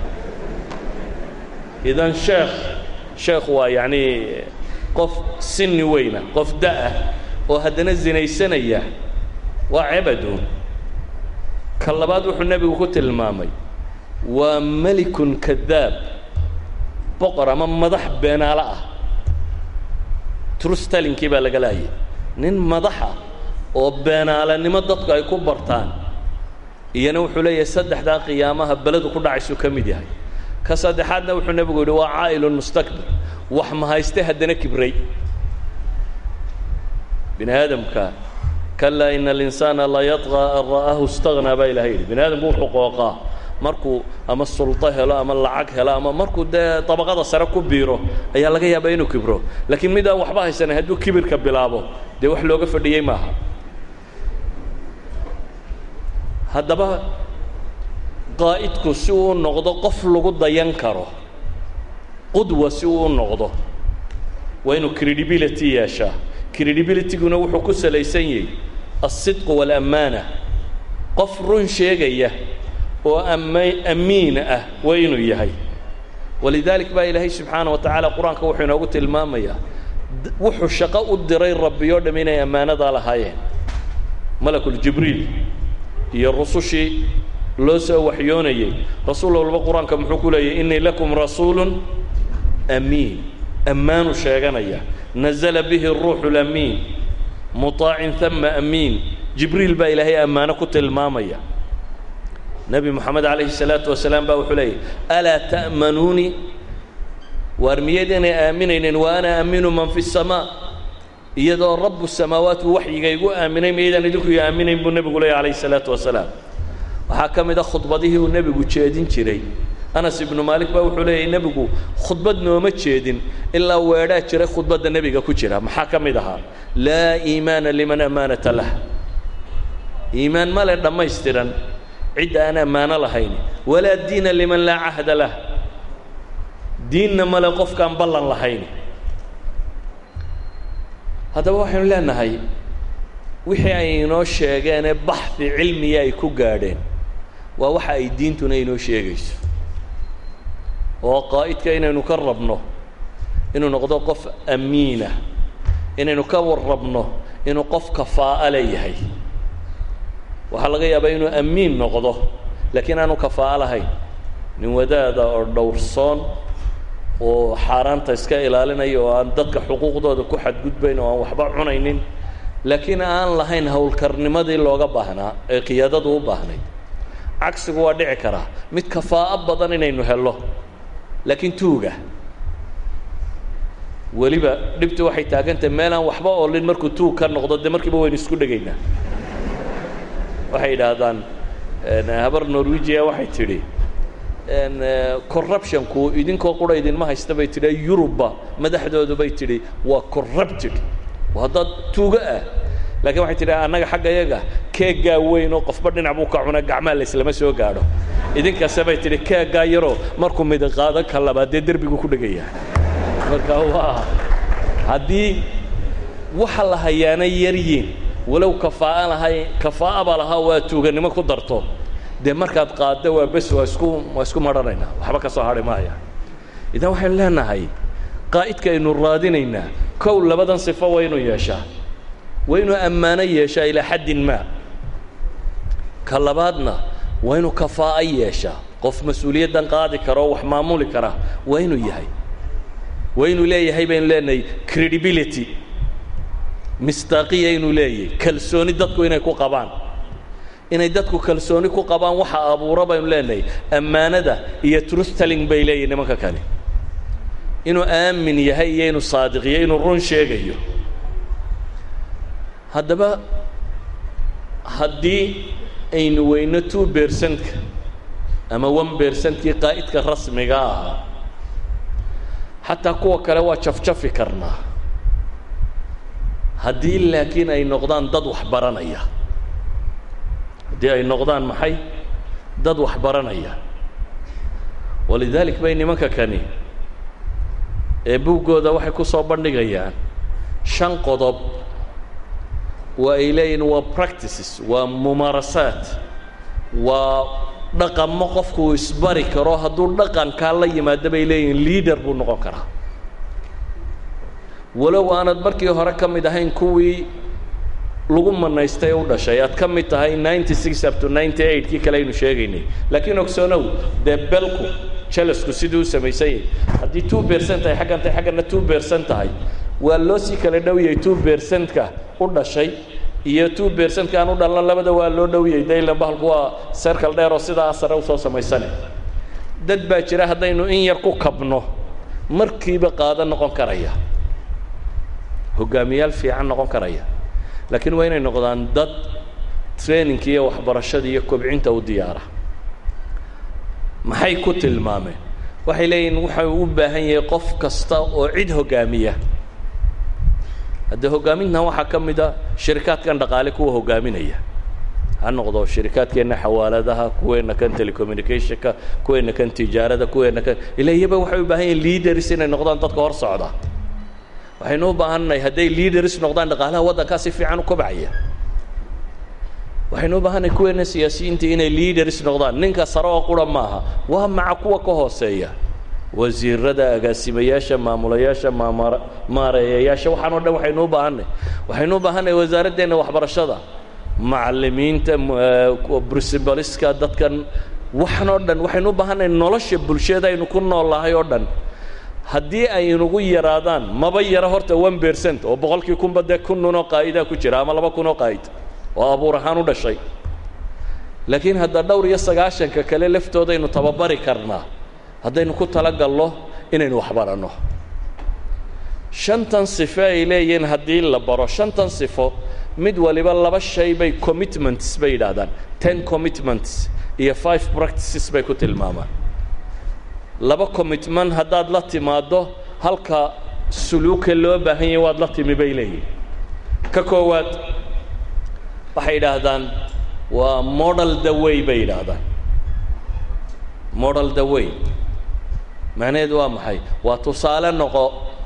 idan sheekh sheekh waa yacnii qof sinni weyna qof da-ah oo haddana zinaysanaya waa cebaduun ka labaad wuxuu nebigu ku tilmaamay waa melikun kadaab boqor ama madax beenaalo ah trustalinkii baa laga laayay nin madaxa oo beenaalanimo dadku ay ku bartaan iyana wuxuu leeyahay saddexdaa qiyaamaha beledu ku dhacaysuu ka mid yahay ka saddexaadna wuxuu nebigu yidhi waa caa'ilun mustakbir wax mahayste haddana kibray bini aadamka kalaa ina alinsaana la yadqaa an ra'aahu istaghnaa baa ilahay yidhi bini aadamku wuxuu qooqaa markuu ama sulto helo ama lacag helo ama markuu dee dabaqada sare ku biiro ayaa laga yaabaa inuu kibro laakiin mid aan waxba haysanin hadduu kibirka bilaabo dee wax looga fadhiyey maaha haddaba qaa'idku si uu noqdo qof lagu dayan karo qudwa si uu u noqdo waa inuu credibility yeeshaa credibilityguna wuxuu ku salaysan yahay alsidqu waalaamaana qof run sheegaya oo ama amiin ah waa inuu yahay walidaalik baa ilaahay subxaana wa tacaala qur-aanka wuxuu inoogu tilmaamayaa wuxuu shaqo u diray rabbi oo dham inay ammaanadaa lahaayeen malakuljibriil iyo rusushii loo soo waxyoonayey rasuul walba qur-aanka muxuu ku leeyahy innii lakum rasuulun amiin ammaanu sheeganaya nazala bihi ruuxu lamiin muطaacin hama amiin jibriil baa ilaahay ammaano ku tilmaamaya nebi moxamed calayhi الsalaatu wasalaam baa wuxuu leeyahy alaa ta'manuunii waar miyayd inay aaminayneen wa ana aaminu man fi الsamaa iyadoo rabu samaawaat uu waxyiga igu aaminay miyaydaan idinku i aaminayn buu nebigu leeyay calayhi الsalaatu wasalaam waxaa ka mid a khudbadihii uu nebigu jeedin jiray anas ibnu maalik baa wuxuu leeyahy nebigu khudbad nooma jeedin ilaa weedhaa jiray khudbadda nebiga ku jira maxaa ka mid ahaa laa iimaana liman amaanata lah iimaan male dhammaystiran cidda aan ammaano lahayn walaa diina liman laa cahda lah diinna male qofkaan ballan lahayn haddaba waxaynu leenahay wixii ay inoo sheegeenee baxdi cilmiya ay ku gaadheen waa waxa ay diintuna inoo sheegayso oo qaa'idka inaynu ka rabno inuu noqdo qof amiinah inaynu ka warrabno inuu qof kafaa'o leeyahay waxaa laga yaabaa inuu amiin noqdo laakiin aanu kafaa'o lahayn nin wadaada oo dhowrsoon oo xaaraanta iska ilaalinaya oo aan dadka xuquuqdooda ku xadgudbayn oo aan waxba cunaynin laakiin aan lahayn howlkarnimadii looga baahnaa ee qiyaadadu u baahnayd cagsigu waa dhici karaa mid kafaa'o badan inaynu hello laakiin tuuga weliba dhibtu waxay taagantahay meel aan waxba oolin markuu tuug ka noqdo dee markiiba waynu isku dhegaynaa waxay yidhaahdaan habar norwegia waxay tidhi corruptionku idinkoo qura idinma haysta bay tidhi yurubba madaxdoodu bay tidhi waa corrupted waa dad tuugo ah laakiin waxay tidhi annaga xagga yaga keeggaa weyn oo qofba dhinac buu ka cuna gacmaha laislama soo gaadho idinkase bay tidhi keeggaa yaroo markuu midig qaado ka labaad dee derbigu ku dhegaya marka waa haddii waxa la hayaana yaryiin walow kafaaa lahay kafaa'aba lahaa waa tuuganimo ku darto dee markaad qaaddo waa bes waa isku waa isku marhanaynaa waxba ka soo hadhi maaya idan waxaynu leenahay qaa'idka aynu raadinaynaa kow labadan sifo waa inuu yeeshaa waa inuu ammaano yeeshaa ilaa xaddin maa ka labaadna waa inuu kafaa'o yeeshaa qof mas-uuliyaddan qaadi kara oo wax maamuli kara waa inuu yahay waa inuu leeyahay baynu leenahay credibility mistaaqiya inuu leeyahay kalsooni dadku inay ku qabaan inay dadku kalsooni ku qabaan waxa abuura baynu leenahay ammaanada iyo truth telling bay leeyihin nimanka kale inuu aamin yahay iyo inuu saadiqiyo inuu run sheegayo haddaba haddii aynu weyno two bercentka ama one bercentkii qaa'idka rasmiga ahaa xataa kuwa kale waa jafjafi karnaa haddii laakiin ay noqdaan dad wax baranaya haddii ay noqdaan maxay dad wax baranaya walidaalik bay nimanka kani ee buuggooda waxay ku soo bandhigayaan shan qodob waa ay leeyihin waa practices waa mumaarasaat waa dhaqamo qofku uu isbari karo hadduu dhaqankaa la yimaado bay leeyihin leader buu noqon karaa walow aanad markii hore ka mid ahayn kuwii lagu manaystay u dhashay aad ka mid tahay ninety six up to ninety eight kii kale aynu sheegaynay laakiin ogsoonow dee belku jelasku siduu u samaysan yahay haddii two bercent ay xaggan tahay xaggana two bercent tahay waa loo sii kala dhowyay two bercentka u dhashay iyo two bercentka aan u dhalna labada waa loo dhowyay daylan bahalku waa sercal dheer oo sidaa sare usoo samaysane dad baa jira haddaynu in yar ku kabno markiiba qaado noqon karaya hogaamiyaal fiican noqon karaya laakiin waa inay noqdaan dad trainingka iyo waxbarashada iyo kobcinta u diyaara maxay ku tilmaameen waxay leeyihin waxau u baahan yahay qof kasta oo cid hogaamiya haddee hogaamintan waxaa ka mid a shirikaadkan dhaqaale kuwa hogaaminaya ha noqdo shirikaadkeenna xawaaladaha kuweenna kan telecommunicationka kuweenna kan tijaarada kuweenna kan ila iyaba waxay u baahan yahin leaders inay noqdaan dadka hor socda waxaynu u baahannahay hadday leaders noqdaan dhaqaalaha waddankaa si fiican u kobcaya waxaynu u baahannahay kuweena siyaasiyiinta inay leaders noqdaan ninka sare oo qura maaha waa maca kuwa ka hooseeya wasiirada agaasimayaasha maamulayaasha maamar maareeyayaasha waxaan o dhan waxaynu u baahannahy waxaynu u baahannahay wasaaraddeena waxbarashada macallimiinta principaliska dadkan waxan oo dhan waxaynu u baahannahay nolosha bulshada aynu ku nool lahay oo dhan haddii ay inugu yaraadaan maba yaro horta one bercent oo boqolkii kunba dee kun nun oo qaa'idaa ku jira ama laba kun oo qaa'id oo abuur ahaan u dhashay laakiin hadda dhowr iyo sagaashanka kale laftoodaynu tababari karnaa haddaynu ku talagalno inaynu waxbaranno shantan sifo ay leeyihiin haddii la baro shantan sifo mid waliba laba shay bay commitments bay yidhaahdaan ten commitments iyo five practices bay ku tilmaamaan laba commitment haddaad la timaaddo halka suluuka loo baahan yahay waad la timi bay leeyihin ka koowaad waxay yidhaahdaan waa model the way bay yidhaahdaan model the way macnaheedu waa maxay waa tusaale noqo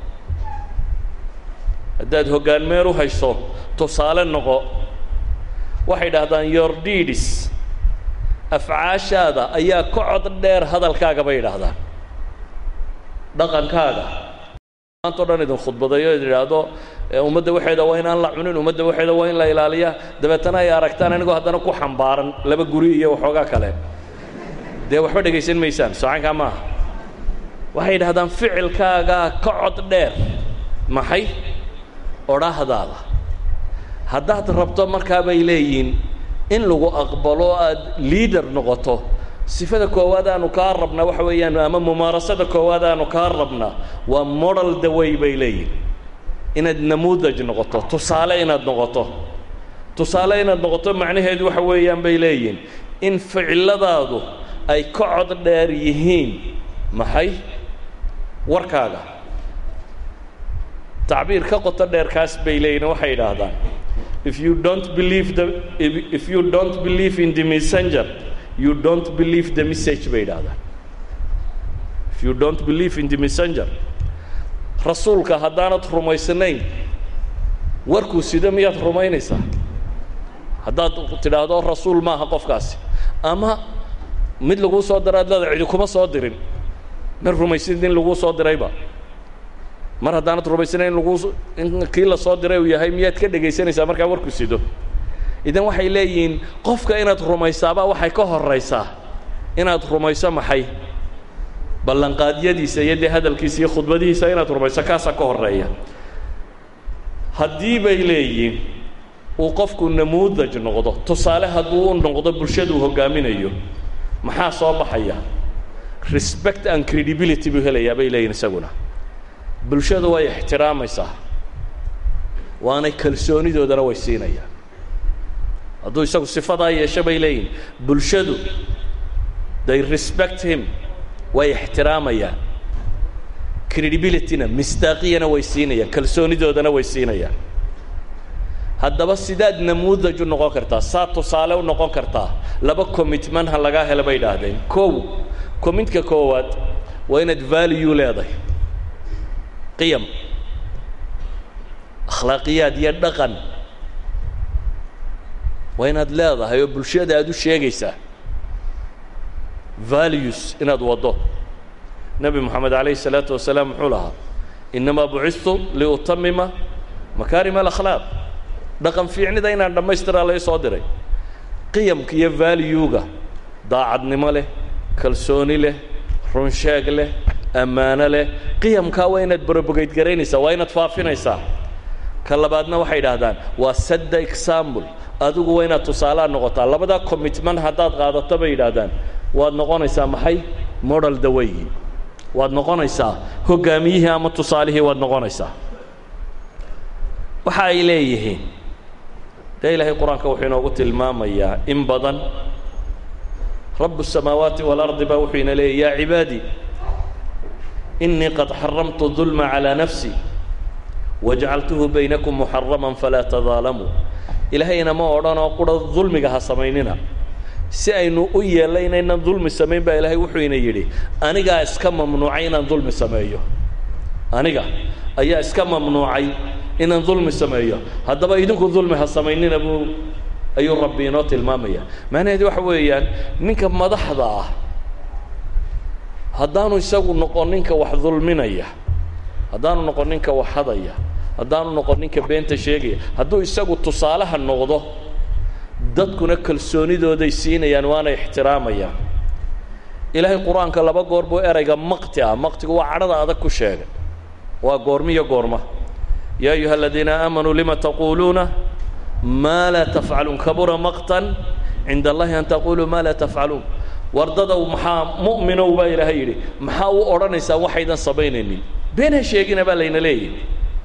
haddaad hoggaan meer u hayso tusaale noqo waxay idhaahdaan your deeds afcaashaada ayaa ka cod dheer hadalkaaga bay idhaahdaan dhaqankaaga maantao dhan idin khudbadayo id idhaahdo ummadda waxeeda waa inaan la cunin ummadda waxeeda waa in la ilaaliya dabeetana ay aragtaan anigoo haddana ku xambaaran laba guri iyo waxoogaa kale dee waxba dhegaysan maysaan socankaa maaha waxay yidhahdaan ficilkaagaa ka cod dheer maxay odhaahdaada haddaad rabto markaa bay leeyihiin in lagu aqbalo aad liader noqoto sifada koowaad aanu kaa rabnaa waxa weeyaan ama mumaarasada koowaad aanu kaa rabnaa waa model the way bay leeyihin inaad namuudaj noqoto tusaale inaad noqoto tusaale inaad noqoto macnaheedu waxa weeyaan bay leeyihin in ficiladaadu ay ka cod dheer yihiin maxay warkaaga tacbiir ka qoto dheerkaas bay leeyihin waxay yidhaahdaan if you don't believe the if, if you don't believe in the messenger you don't believe the message bay yidhahdaan if you don't believe in the messenger rasuulka haddaanad rumaysnayn warkuu sida miyaad rumaynaysaa haddaad tidhaahdo rasuul maaha qofkaasi ama mid laguu soo dira ad leeda cidi kuma soo dirin ma rumaysid in laguu soo dirayba mar haddaanad rumaysana in lagu in kii la soo diray uu yahay miyaad ka dhegaysanaysaa markaa warku sido idan waxay leeyihiin qofka inaad rumaysaabaa waxay ka horaysaa inaad rumayso maxay ballanqaadyadiisa iyo dee hadalkiisa iyo khudbadihiisa inaad rumayso kaasaa ka horeeya haddii bay leeyihiin uu qofku namuudaj noqdo tusaale hadduu u noqdo bulshada uu hoggaaminayo maxaa soo baxaya respect and credibility buu helayaa bay leeyihin isaguna bulshadu way ixtiraamaysaa waanay kalsoonidoodana way siinayaan hadduu isagu sifadaa yeesho bay leeyihin bulshadu they respect him way ixtiraamayaan credibilityna misdaaqiyana way siinayaan kalsoonidoodana way siinayaan haddaba sidaad namuudaj u noqon kartaa saa tusaale u noqon kartaa laba commitment ha lagaa helo bay idhaahdeen kow commitka koowaad waa inaad value leedahay qiyam akhlaaqiyaad iyo dhaqan waa inaad leedahay oo bulshada aad u sheegaysaa values inaad waddo nebi moxamed calayhi الsalaatu wasalaam muxuu lahaa inamaa bucistu liutamima makaarim alakhlaaq dhaqan fiicnida inaan dhammaystiraa lai soo diray qiyamka iyo valuega daacadnimo leh kalsooni leh runsheeg leh ammaano leh qiyamkaa waa inaad borobogeyd garaynaysaa waa inaad faafinaysaa ka labaadna waxay idhaahdaan waa sadda example adigu waa inaad tusaalaad noqotaa labadaa commitment haddaad qaadato bay yidhaahdaan waad noqonaysaa maxay model daweygi waad noqonaysaa hoggaamiyihii ama tusaalihii waad noqonaysaa waxa ay leeyihiin dee ilaahay qur-aanka wuxuu inoogu tilmaamayaa in badan rabu الsamaawaati wاlardi baa wuxuu ina leeyay yaa cibaadii inii qad xaramtu ظulma calىa nafsi wajacaltuhu baynakum muxarama falaa tadaalamuu ilaahayna ma odhanoo qura dulmiga ha samaynina si aynu u yeella inaynan dulmi samayn baa ilaahay wuxuu ina yidhi anigaa iska mamnuucay inaan dulmi sameeyo aniga ayaa iska mamnuucay inaan dulmi sameeyo haddaba idinku dulmi ha samaynina buu ayuu rabbi inoo tilmaamaya macnaheedu waxa weeyaan ninka madaxda ah haddaanu isagu noqon ninka wax dulminaya haddaanu noqon ninka wax hadaya haddaanu noqon ninka beenta sheegaya hadduu isagu tusaalaha noqdo dadkuna kalsoonidooday siinayaan waana ixtiraamayaan ilaahay qur-aanka laba goor buu erayga maqti ah maqtigu waa cadhada adag ku sheegay waa goormiyo goorma yaa ayuha aladiina aamanuu lima taquuluuna maa laa tafcaluun kabura maqtan cinda allahi an taquluu maa laa tafcaluun wardadow maxaa mu'minow baa ilaahay yidhi maxaa u odhanaysaa waxaydan samaynaynin been ha sheegina baa layna leeyahy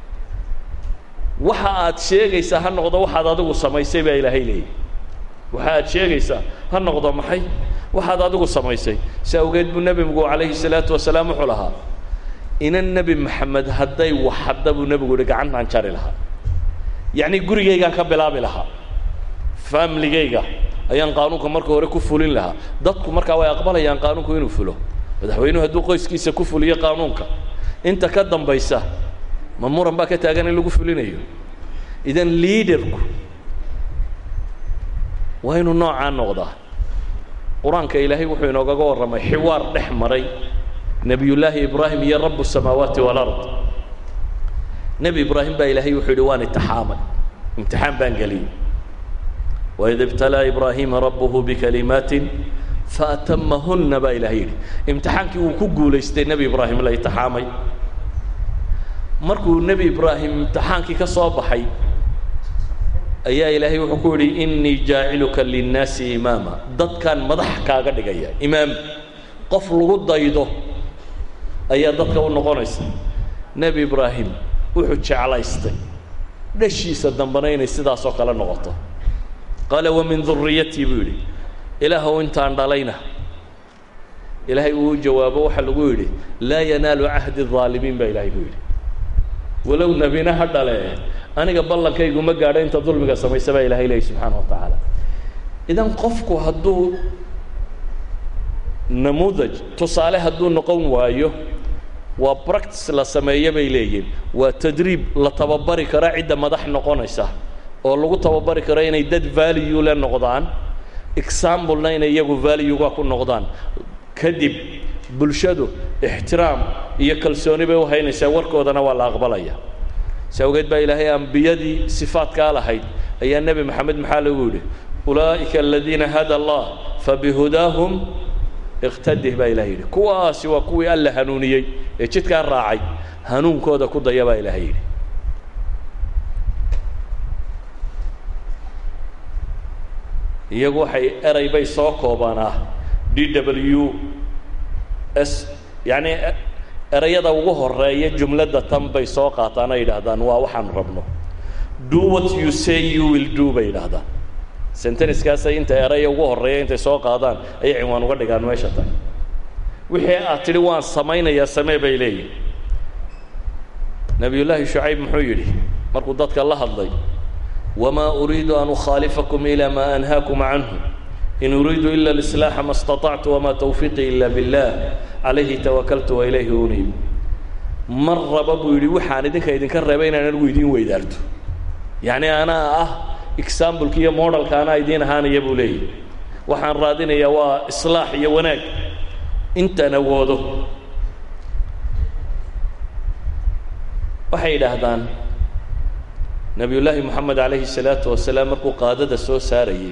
waxa aad sheegaysaa ha noqdo waxaad adigu samaysay baa ilaahay leeyahy waxa aad sheegaysaa ha noqdo maxay waxaad adigu samaysay si awgeed buu nebigu calayhi salaatu wasalaam wuxuu lahaa inan nebi maxamed hadday wax hadda buu nebigu yihi gacantaan jari lahaa yacni gurigaygaan ka bilaabi lahaa faamiligayga ayaan qaanuunka marka hore ku fulin lahaa dadku markaa way aqbalayaan qaanuunku inuu fulo madaxweynuhu hadduu qoyskiisa ku fuliyo qaanuunka inta ka dambaysa ma muran baa ka taagan in lagu fulinayo idan liaderku waa inuu noocaa noqdaa qur-aanka ilaahay wuxuu inoogaga warramay xiwaar dhex maray nebiyullaahi ibraahim iyo rabu الsamaawaati wاlard nebi ibraahim baa ilaahay wuxuu yidhi waan itixaamay imtixaan baan geliyey waid ibtalaa ibraahiima rabuhu bikalimaatin faatamahunna baa ilahay yidhi imtixaankii wuu ku guulaystay nebi ibraahim la itixaamay markuu nebi ibraahim imtixaankii ka soo baxay ayaa ilaahay wuxuu ku yidhi inii jaaciluka linnaasi imaama dadkaan madax kaaga dhigaya imaam qof lagu daydo ayaa dadka u noqonaysa nebi ibraahim wuxuu jeclaystay dhashiisa dambana inay sidaasoo kale noqoto qaala wa min duriyatii buu yidhi ilaahow intaan dhalayna ilaahay uu jawaabo waxaa lagu yidhi laa yanaalu cahdi الظaalimiin baa ilaahay ku yidhi walow nebina ha dhale aniga ballankaygu ma gaadho inta dulmiga samaysa baa ilahay leeyahy subxaana wa tacaala idan qofku hadduu namuudaj tusaale hadduu noqon waayo waa practice la sameeyo bay leeyihin waa tadriib la tababari karo cidda madax noqonaysa oo lagu tababari karo inay dad value le noqdaan examplena inay iyagu valuega ku noqdaan kadib bulshadu ixtiraam iyo kalsooni bay u haynaysaa warkoodana waa la aqbalaya si awgeed baa ilaahay ambiyadii sifaadkaa lahayd ayaa nebi moxamed maxaa lagu yidhi ulaa'ika aladiina hada allah fabihudaahum iqtadih baa ilahay yidhi kuwaasi waa kuwii alla hanuuniyey ee jidkaa raacay hanuunkooda ku daya baa ilaahay yidhi iyagu waxay eray bay soo koobanaa d w s yacni erayada ugu horeeya jumladda tan bay soo qaataan ay yidhaahdaan waa waxaan rabno do what you say you will do bay yidhaahdaan senteniskaasay inta eraya ugu horreeya intay soo qaadaan ayay cinwaan uga dhigaan meesha tan wixii aad tidhi waan samaynayaa samee bay leeyihin nebiyullaahi shucayb muxuu yidhi markuu dadka la hadlay wamaa uriidu an ukhaalifakum ilaa maa anhaakum canhu in uriidu ila alislaaxa ma اstaطactu wamaa tawfiiqii ila billah calayhi tawakaltu wa ilayhi uniib mar raba buu yidhi waxaan idinka idinka reebay inaan anigu idiin weydaarto yacni anaa ah exambleka iyo modelka anaa idiin ahaanaya buu leeyahy waxaan raadinayaa waa islaax iyo wanaag intaan awoodo waxay yidhaahdaan nebiyullaahi moxamed calayhi الsalaatu wasalaam markuu qaadada soo saarayey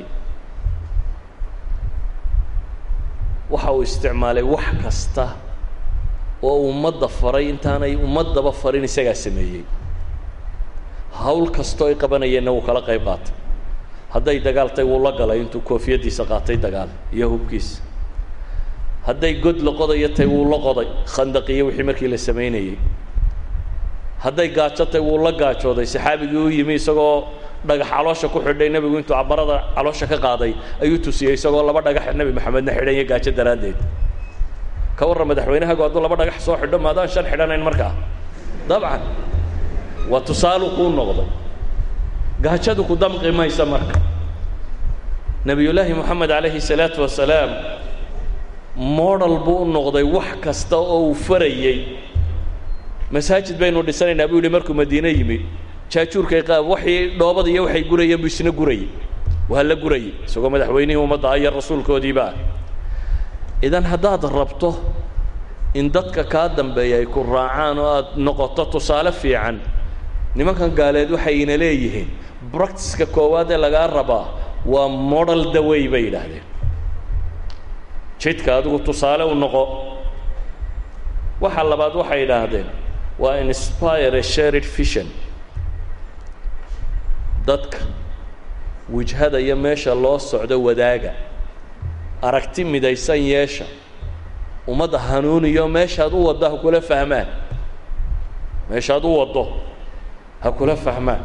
waxa uu isticmaalay wax kasta oo ummadda faray intaanay ummaddaba farin isagaa sameeyey hawl kastoo ay qabanayeenna wuu kala qayb qaatay hadday dagaaltay wuu la galay intuu koofiyaddiisa qaatay dagaal iyo hubkiisa hadday god la qodayo tay wuu la qoday khandaqiyo wixii markii la samaynayey hadday gaajo tay wuu la gaajooday saxaabigii u yimi isagoo dhagax caloosha ku xidhay nebigu intuu cabarada caloosha ka qaaday ayuu tusiyey isagoo laba dhagax nebi maxamedna xidhan iyo gaajo daraaddeed ka warran madaxweynahagu hadduu laba dhagax soo xidho maadaan shan xidhanayn markaa dabcan waa tusaalu kuu noqday gaajadu ku damqi maysa marka nebiyullaahi moxamed calayhi salaatu wasalaam model buu u noqday wax kasta oo uu farayey masaajid baynu dhisanaynaa buu yihi markuu madiine yimi jaajuurkay qaab waxii dhoobada iyo waxay gurayeen buu isna gurayey waa la gurayey isagoo madaxweynihii ummadda iyo rasuulkoodiiba ah idan haddaad rabto in dadka kaa dambeeya ay ku raacaan oo aad noqoto tusaale fiican nimankan gaaleed waxayna leeyihiin bractiska koowaad ee lagaa rabaa waa model dawey bay yidhaahdeen jidka adigu tusaale u noqo waxa labaad waxay yidhaahdeen waa inspire a shared vision dadka wijhada iyo meesha loo socdo wadaaga aragti midaysan yeesha ummadda hanuuniyo meeshaad u waddo ha kula fahmaan meeshaad u waddo ha kula fahmaan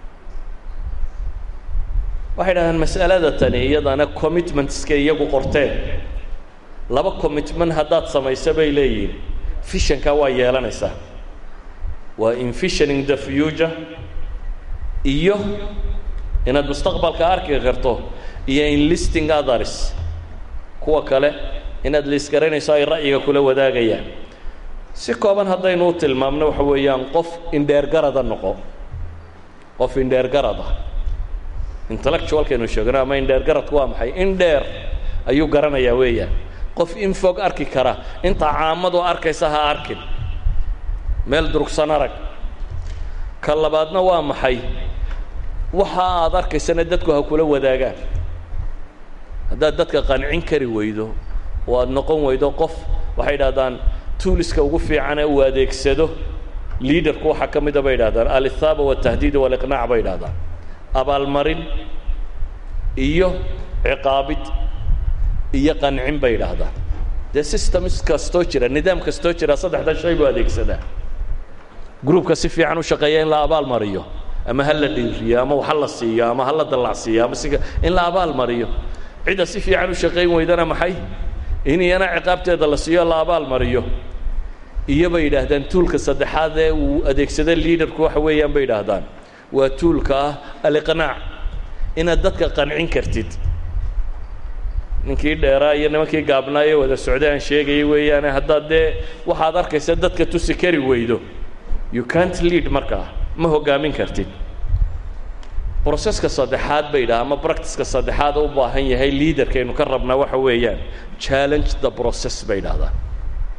waxay dhahdeen mas'alada tani iyadana commitmentska iyagu qorteen laba commitment haddaad samayso bay leeyihiin fishankaa waa yeelanaysaa waa envisioning the future iyo inaad mustaqbalka arki karto iyo enlisting others kuwa kale inaad liisgaraynayso ay ra'yiga kula wadaagayaan si kooban haddaynu u tilmaamno waxa weeyaan qof indheergarada noqo qof indheergarada intellectualkaynu sheegno ama indheergaradku waa maxay in dheer ayuu garanayaa weeyaan qof in fog arki kara intaa caamadu arkaysa ha arkin meel durugsan arag ka labaadna waa maxay waxa aad arkaysana dadku ha kula wadaagaan haddaad dadka qancin kari weydo oo aad noqon weydo qof waxay idhahdaan tuuliska ugu fiican ee uu adeegsado liaderku waxaa ka mida bay idhahdaan alithaaba waltahdiid waliqnaac bay idhahdaan abaalmarin iyo ciqaabid iyo qancin bay idhaahdaan dee systems kastoo jira nidaam kastoo jira saddexdan shay buu adeegsadaa groupka si fiican u shaqeeya in la abaal mariyo ama ha la dhiiriyo ama ha la siiyo ama ha la dallacsiiyo ama si in la abaal mariyo cidda si fiican u shaqayn weydana maxay in iyana ciqaabteeda la siiyo la abaal mariyo iyo bay yidhaahdaan tuulka saddexaad ee uu adeegsada liaderku waxa weeyaan bay yidhaahdaan waa tuulka ah aliqnaac inaad dadka qancin kartid ninkii dheeraa iyo nimankii gaabnaayo wada socday aan sheegayay weeyaane haddaad dee waxaad arkaysa dadka tusi kari weydo you can't lead markaa ma hoggaamin kartid broseska saddexaad bay yidhaha ama bractiska saddexaad u baahan yahay liaderkaynu ka rabnaa waxa weeyaan challenge the process bay yidhahdaan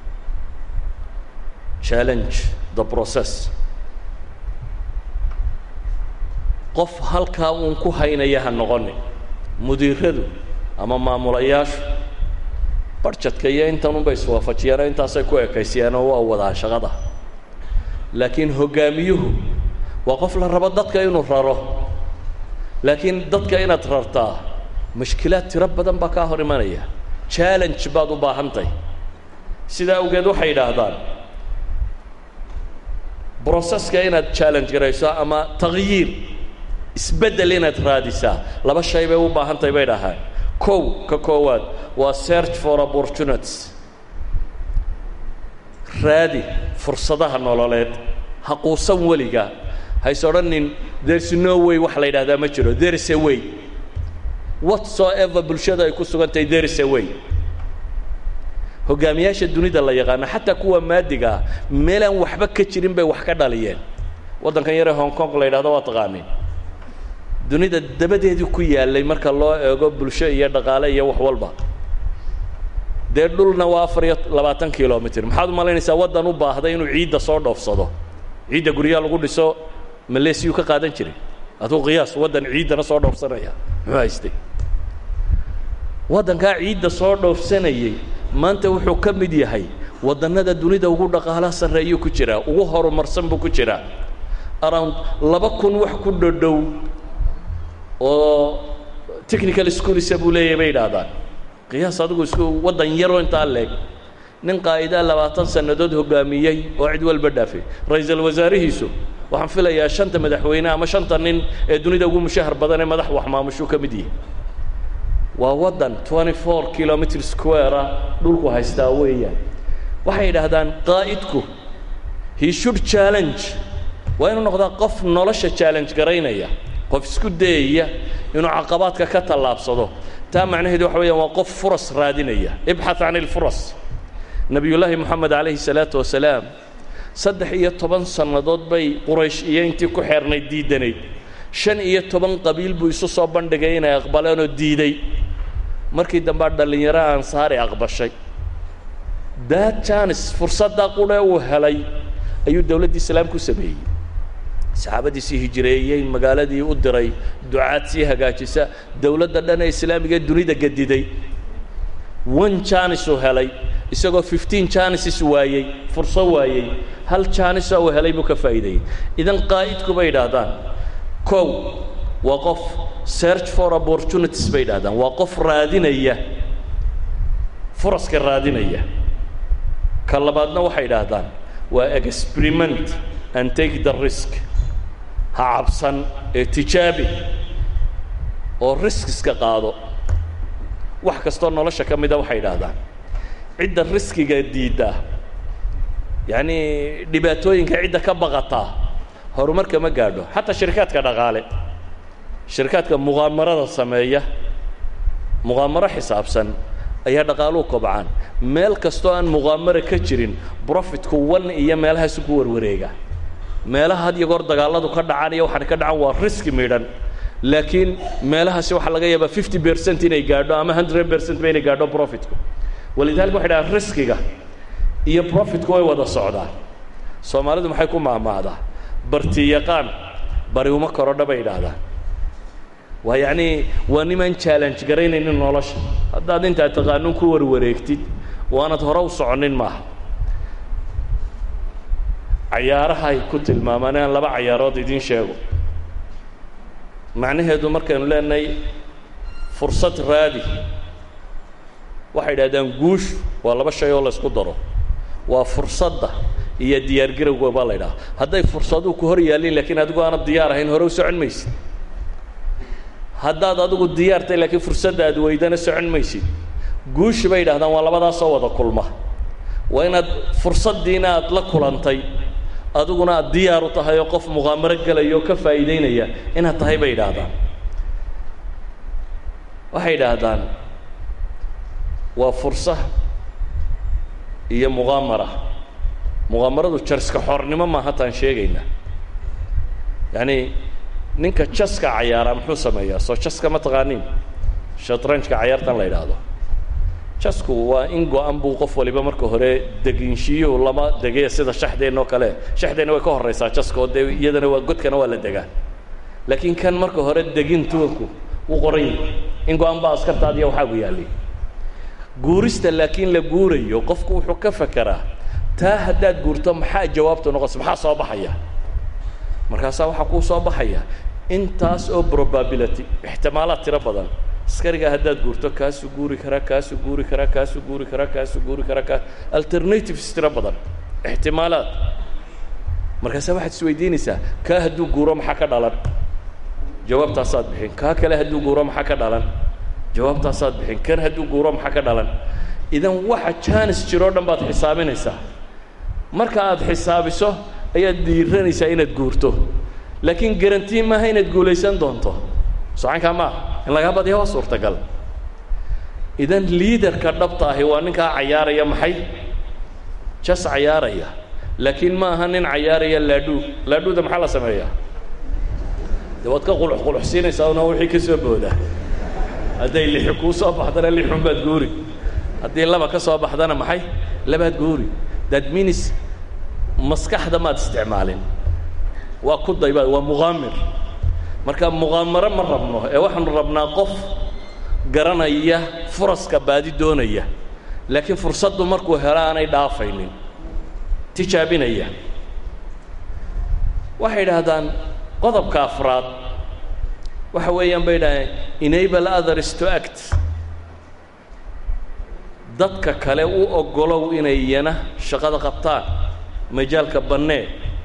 challenge the process qof halkaa uun ku haynaya ha noqonin mudiiradu ama maamulayaashu barjadka iyo intan unbay iswaafajiyeenoo intaasay ku ekaysiyeen oo waa wadaan shaqada laakiin hoggaamiyuhu waa qof la rabo dadka inuu raro laakiin dadka inaad rartaa mushkilaad tiro badan baa kaa hor imanaya challenge baad u baahantahy sidaa awgeed waxay yidhaahdaan broceska inaad challenge garayso ama takyiir isbeddel inaad raadisaa laba shay bay u baahan tahay bay dhahaan kow ka koowaad waa search for opportunities raadi fursadaha nololeed ha quusan weliga hays odhanin there's no way wax la yidhahdaa ma jiro there is a way whatsoever bulshada ay ku sugan tahay there is a way hogaamiyaasha dunida la yaqaano xataa kuwa maadiga ah meelaan waxba ka jirin bay wax ka dhaliyeen waddankan yaree hong kong la yidhahdo waa taqaaniin dunida dabadeedii ku yaalay marka loo eego bulsho iyo dhaqaale iyo wax walba dee dhulna waa afar iyo labaatan kilomitr maxaad u malaynaysaa waddan u baahday inuu ciidda soo dhoofsado ciidda guryaha lagu dhiso maleesiyuu ka qaadan jiray aduu qiyaas waddan ciiddana soo dhoofsanaya muxuu haystay waddankaa ciidda soo dhoofsanayey maanta wuxuu ka mid yahay waddannada dunida ugu dhaqaalaha sarreeyuu ku jiraa ugu horumarsan buu ku jiraa around laba kun wax ku dhodhow oo technical schoolisa buu leeyahay bay idhaahdaan qiyaas adigu isku waddan yaroo intaa leeg nin qaa'idaa labaatan sannadood hoggaamiyey oo cid walba dhaafay ra-iisul wasaarihiisu waxaan filayaa shanta madaxweyne ama shanta nin ee dunida ugu mushahar badan ee madax wax maamushuu ka mid yihi waa waddan twenty four kilomitr square ah dhulku haystaa weeyaan waxay yidhaahdaan qaa'idku he should challenge waa inuu noqdaa qof nolosha challenge garaynaya qof isku dayaya inuu caqabaadka ka tallaabsado taa macnaheedu waxa weeyaan waa qof furas raadinaya ibxath can ilfuras nebiyullaahi moxamed calayhi salaatu wasalaam saddex iyo toban sannadood bay quraysh iyo intii ku xeernayd diidanayd shan iyo toban qabiil buu isu soo bandhigay inay aqbaleenoo diiday markii dambea dhallinyaro ansaari aqbashay daad janis fursaddaa qudhe uu helay ayuu dowladdii islaam ku sameeyey saxaabadiisii hijireeyey magaaladii u diray ducaad sii hagaajisa dowladda dhan ee islaamiga dunida gediday one janis uu helay isagoo fifteen janises waayey furso waayey hal janisa uu helay buu ka faa'iideeyey idan qaa'idku bay idhaahdaan kow waa qof search for opportunities bay idhahdaan waa qof raadinaya furaska raadinaya ka labaadna waxay idhaahdaan waa experiment and take the risk ha cabsan ee tijaabi oo riskiska qaado wax kastoo nolosha ka mida waxay idhaahdaan cidda riskiga diidda yacni dhibaatooyinka cidda ka baqataa horumarka ma gaadho xataa shirkaadka dhaqaale shirkaadka muqaamarada sameeya muqaamaro xisaabsan ayaa dhaqaaluhu kobcaan meel kastoo aan muqaamaro ka jirin profitku wan iyo meelahaasu ku warwareega meelaha had iyo goor dagaalladu ka dhacaan iyo waxaan ka dhacan waa riski midhan laakiin meelahaasi waxaa laga yaabaa fifty percent inay gaadho ama hundred percent ba inay gaadho profitku walidaalika waxay dhahaan riskiga iyo profitku way wada socdaan soomaalidu maxay ku maahmaahdaa barti yaqaan bari uma korodha bay idhaahdaan waa yacnii waa nimaan challenge garaynaynin nolosha haddaad intaad taqaanuun ku warwareegtid waanad hore u soconin maaha cayaarahay ku tilmaamaan aan laba cayaarood idiin sheego macnaheedu markaynu leenahay fursad raadi waxay idhahdaan guushu waa laba shay oo laysku daro waa fursadda iyo diyaargarowga baa la ydhaha hadday fursaduhu ku hor yaallin laakiin adigu aanad diyaar ahayn hore u socon maysid haddaad adigu diyaartay laakiin fursadda aad weydana socon maysid guushi bay yidhahdaan waa labadaasoo wada kulma waa inaad fursaddiina aad la kulantay adiguna aad diyaar u tahay oo qof muqaamaro gelaya oo ka faa'iidaynaya inaad tahay bay yidhaahdaan waxay yidhaahdaan waa fursa iyo muqaamara muqaamaradu jarska xornimo maaha taan sheegayna yacni ninka jaska cayaara muxuu sameeyaa soo jaska ma taqaaniin shatranjka cayaartan la yidhaahdo jasku waa in go-an buu qof waliba marka hore deginshiiyuhu lama degaya sida shaxdeenna oo kale shaxdeenna way ka horraysaa jaska oo dee iyadana waa godkana waa la degaa laakiin kan marka hore degin tuwanku wuu qoran yahay in go-an baa askartaadiya waxaagu yaallay guurista laakiin la guurayo qofku wuxuu ka fekeraa taa haddaad guurto maxaa jawaabtu noqonaysa maxaa soo baxaya markaasaa waxaa kuu soo baxaya intaas oo probability ixtimaalaad tiro badan askarigaa haddaad guurto kaasuu guuri karaa kaasuu guuri karaa kaasuu guuri karaa kaasuu guuri karaa kaa alternatives tiro badan ixtimaalaad markaasaa waxaad isweydiinaysaa kaa hadduu guuro maxaa ka dhalan jawaabtaasaad bixin kaa kale hadduu guuro maxaa ka dhalan jawaabtaasaad bixin kan hadduu guuro maxaa ka dhalan idan waxa jaanis jiroo dhan baad xisaabinaysaa marka aad xisaabiso ayaad dhiiranaysaa inaad guurto laakiin garantii maaha inaad guulaysan doonto socankaa maa in lagaa badiya waa suurtagal idan liaderka dhabta ahi waa ninkaa cayaaraya maxay jas cayaaraya laakiin ma aha nin cayaaraya laadhuu laadhuuda maxaa la sameeyaa de waad ka qulux quluxsiinaysaa una wixii ka soo booda hadday lixi kuu soo baxdana lixun baad guuri haddii laba ka soo baxdana maxay labaad guuri that means maskaxda maad isticmaalin waa ku dayba waa muqaamir marka muqaamaro ma rabno ee waxaanu rabnaa qof garanaya furaska baadi doonaya laakiin fursaddu markuu helo aanay dhaafaynin tijaabinaya waxay idhaahdaan qodobka afraad waxa weeyaan bay idhahdeen enable others to act dadka kale u oggolow inay iyana shaqada qabtaan majaalka bannee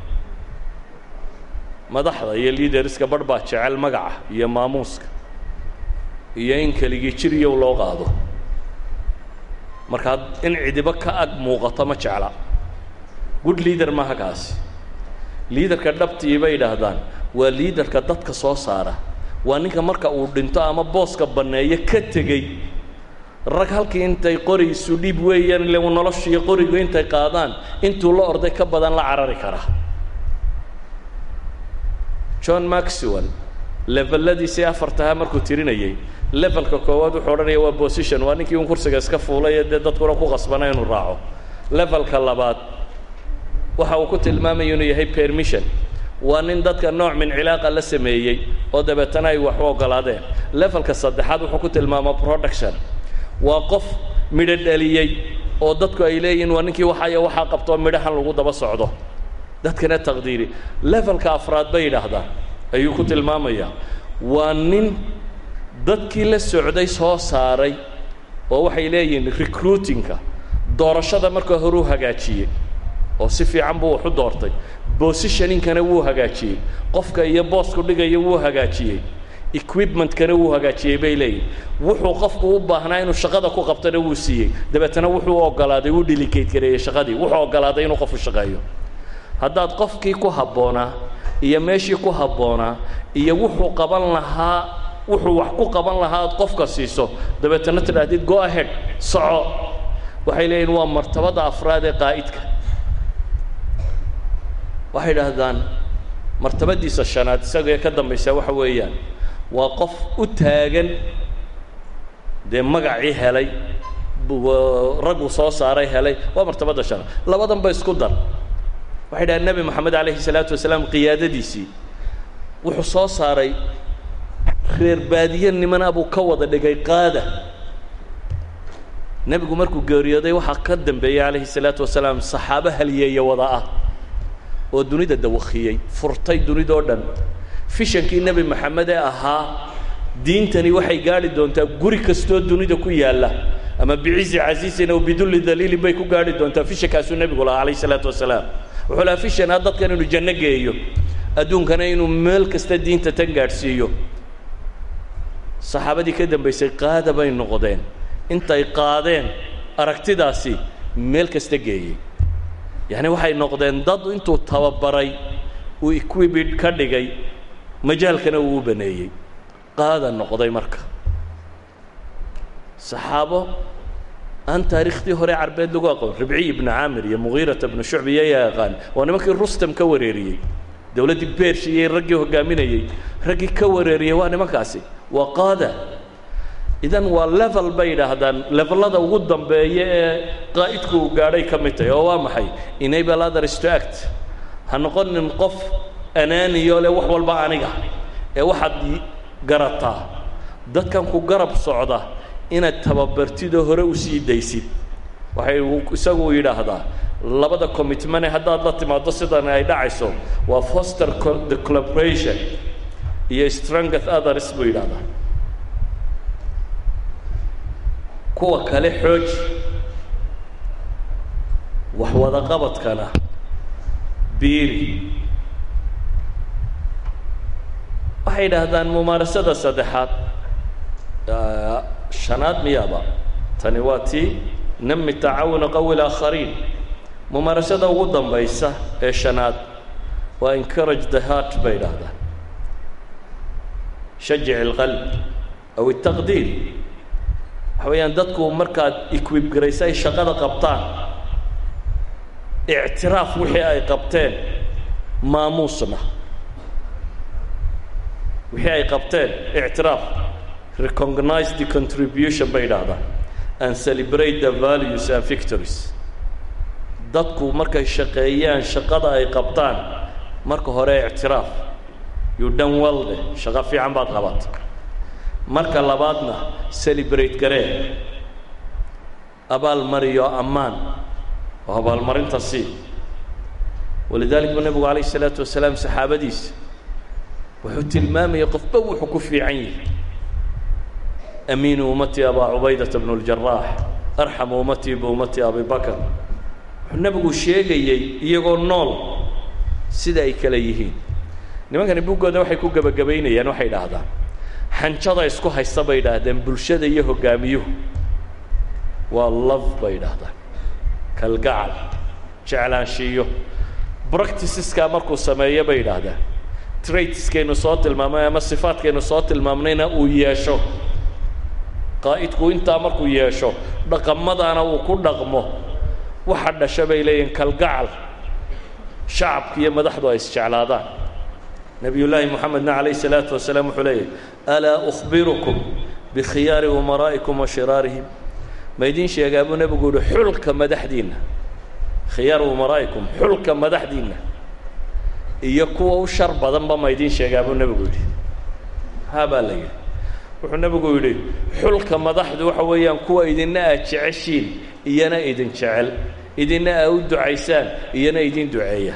madaxda iyo liaderska barh baa jecel magaca iyo maamuuska iyo in keligii jiriyow loo qaado markaa in cidibo ka ag muuqato ma jecla good leader maaha kaasi liaderka dhabtii bay idhaahdaan waa liaderka dadka soo saara waa ninka marka uu dhinto ama booska banneeyo ka tegey rag halkii intay qori isu dhiib weeyaan ile noloshiiyo qorigu intay qaadaan intuu la orday ka badan la carari karaa john maxwell leveladiisii afartahaa markuu tirinayey levelka koowaad wuxuu odhanaya waa position waa ninkii un kursiga iska fuulay ee dee dadkuna ku qasbana inuu raaco levelka labaad waxa uu ku tilmaamaya inuu yahay permission waa nin dadka nooc min cilaaqa la sameeyey oo dabeetana ay wax u oggolaadeen levelka saddexaad wuxuu ku tilmaamaa production waa qof midho dhaliyey oo dadku ay leeyihiin waa ninkii waxaya waxaa qabtoo midhahan lagu daba socdo dadkana taqdiiri levelka afraad bay yidhaahdaan ayuu ku tilmaamayaa waa nin dadkii la socday soo saaray oo waxay leeyihiin recruitingka doorashada marka hore u hagaajiyey oo si fiican buu wax u doortay positioningkana wuu hagaajiyey qofka iyo boosku dhigaya wuu hagaajiyey equipmentkana wuu hagaajiyey bay leeyihin wuxuu qofku u baahnaa inuu shaqada ku qabtona wuu siiyey dabeetana wuxuu ogolaaday wuu delicate gareeyey shaqadii wuxuu ogolaaday inuu qofu shaqeeyo haddaad qofkii ku habboonaa iyo meeshii ku habboonaa iyo wuxuu qaban lahaa wuxuu wax ku qaban lahaa aad qofka siiso dabeetana tidhaahdid go ahead soco waxay leeyihin waa martabada afraad ee qaa'idka waxay idhaahdaan martabadiisa shanaad isaga ee ka dambaysa waxa weeyaan waa qof u taagan dee magacii helay raggu soo saaray helay waa martabadda shanaad labadan ba isku dar waxay dhahaan nebi moxamed calayhi salaatu wasalaam qiyaadadiisii wuxuu soo saaray reer baadiye nimana buu ka wada dhigay qaada nebigu markuu geeriyooday waxaa ka dambeeyey calayhi salaatu wasalaam saxaabo haliyeeya wada ah oo dunida dawakiyey furtay dunidoo dhan fishankii nebi moxamed ee ahaa diintani waxay gaadhi doontaa guri kastoo dunida ku yaalla ama bicizi casiisin aw bidulli daliilin bay ku gaadhi doontaa fishankaasuu nebigu lahaa calayhi salaatu wasalaam wuxuu lahaa fishanaa dadkan inuu janno geeyo adduunkana inuu meel kasta diinta tan gaadhsiiyo saxaabadii ka dambaysay qaada bay noqdeen intay qaadeen aragtidaasi meel kasta geeyey yacni waxay noqdeen dad intuu tababaray uu equibid ka dhigay majaalkana uu u baneeyey qaada noqday marka saxaabo aan taariikhtii hore carbeed lagu aqoon ribciy ibnu caamir iyo mugiirata ibnu shucbi iyo yaa yaqaan waa nimankii rustam ka wareeriyey dowladdii beershi iyo raggii hogaaminayey raggii ka wareeriyey waa nimankaasi waa qaada idan waa level bay yidhaahdaan levelada ugu dambeeya ee qaa'idku uu gaadhay ka mid tahay oo waa maxay enable others to act ha noqonin qof anaaniyo leh wax walba aniga ee waxaad garataa dadkan ku garab socda inaad tababartidoo hore u sii daysid waxay isagu yidhaahdaa labada commitmane haddaad la timaado sidan ay dhacayso waa foster the collaboration iyo strongeth others buu yidhahdaa kuwa kale xooji wax wada qabadkana biiri waxay yidhaahdaan mumaarasada saddexaad shanaad miyaaba tani waa tii nami tacaawuna qawi laakhariin mumaarasada ugu dambaysa ee shanaad waa encourage the heart bay yidhaahdaan shajic اlqalb aw الtaqdiir waxa weeyaan dadku markaad equib garaysa ay shaqada qabtaan ictiraaf wixii ay qabteen maamuusna wixii ay qabteen ictiraaf recognize the contribution bay yidhaahdaan and celebrate the values and victories dadku markay shaqeeyaan shaqada ay qabtaan marka hore ictiraaf you done well de shaqo fiican baad qabata marka labaadna celebrate garee abaalmariyo ammaan oo abaalmarinta sii walidalik buu nebigu calayh isalaatu wasalaam saxaabadiisa wuxuu tilmaamayay qofba wuxuu ku fiican yahay amiinu ummatii abaa cubaydata bnu اljaraax arxamu ummatii biummatii abi bakr wuxuu nebigu sheegayey iyagoo nool sida ay kale yihiin nimankani buggooda waxay ku gebagabaynayaan waxay idhaahdaan xanjada isku haysta bay idhaahdeen bulshada iyo hoggaamiyuhu waa love bay idhaahdaan kalgacal jeclaanshiiyo bracticeskaa markuu sameeyo bay idhaahdaan traitskaynu soo tilmaamnay ama sifaadkaynu soo tilmaamnayna uu yeesho qaa'idku intaa markuu yeesho dhaqamadana uu ku dhaqmo waxa dhasha bay leeyihin kalgacal shacabka iyo madaxdu ay isjeclaadaan nebiyullaahi moxamedna calayh isalaatu wasalaam wuxuu leeyahy alaa ukhbirukum bikhiyaari umaraa'ikum wa shiraarihim ma idiin sheegaa buu nebigu yihi xulka madaxdiinna khiyaar umaraa'ikum xulka madaxdiinna iyo kuwa u shar badanba ma idiin sheegaa buu nebigu yidhi haa baa la yidhi wuxuu nebigu yidhi xulka madaxdu waxa weeyaan kuwa idinna aad jeceshiin iyana idin jecel idinna aa u ducaysaan iyana idin duceeya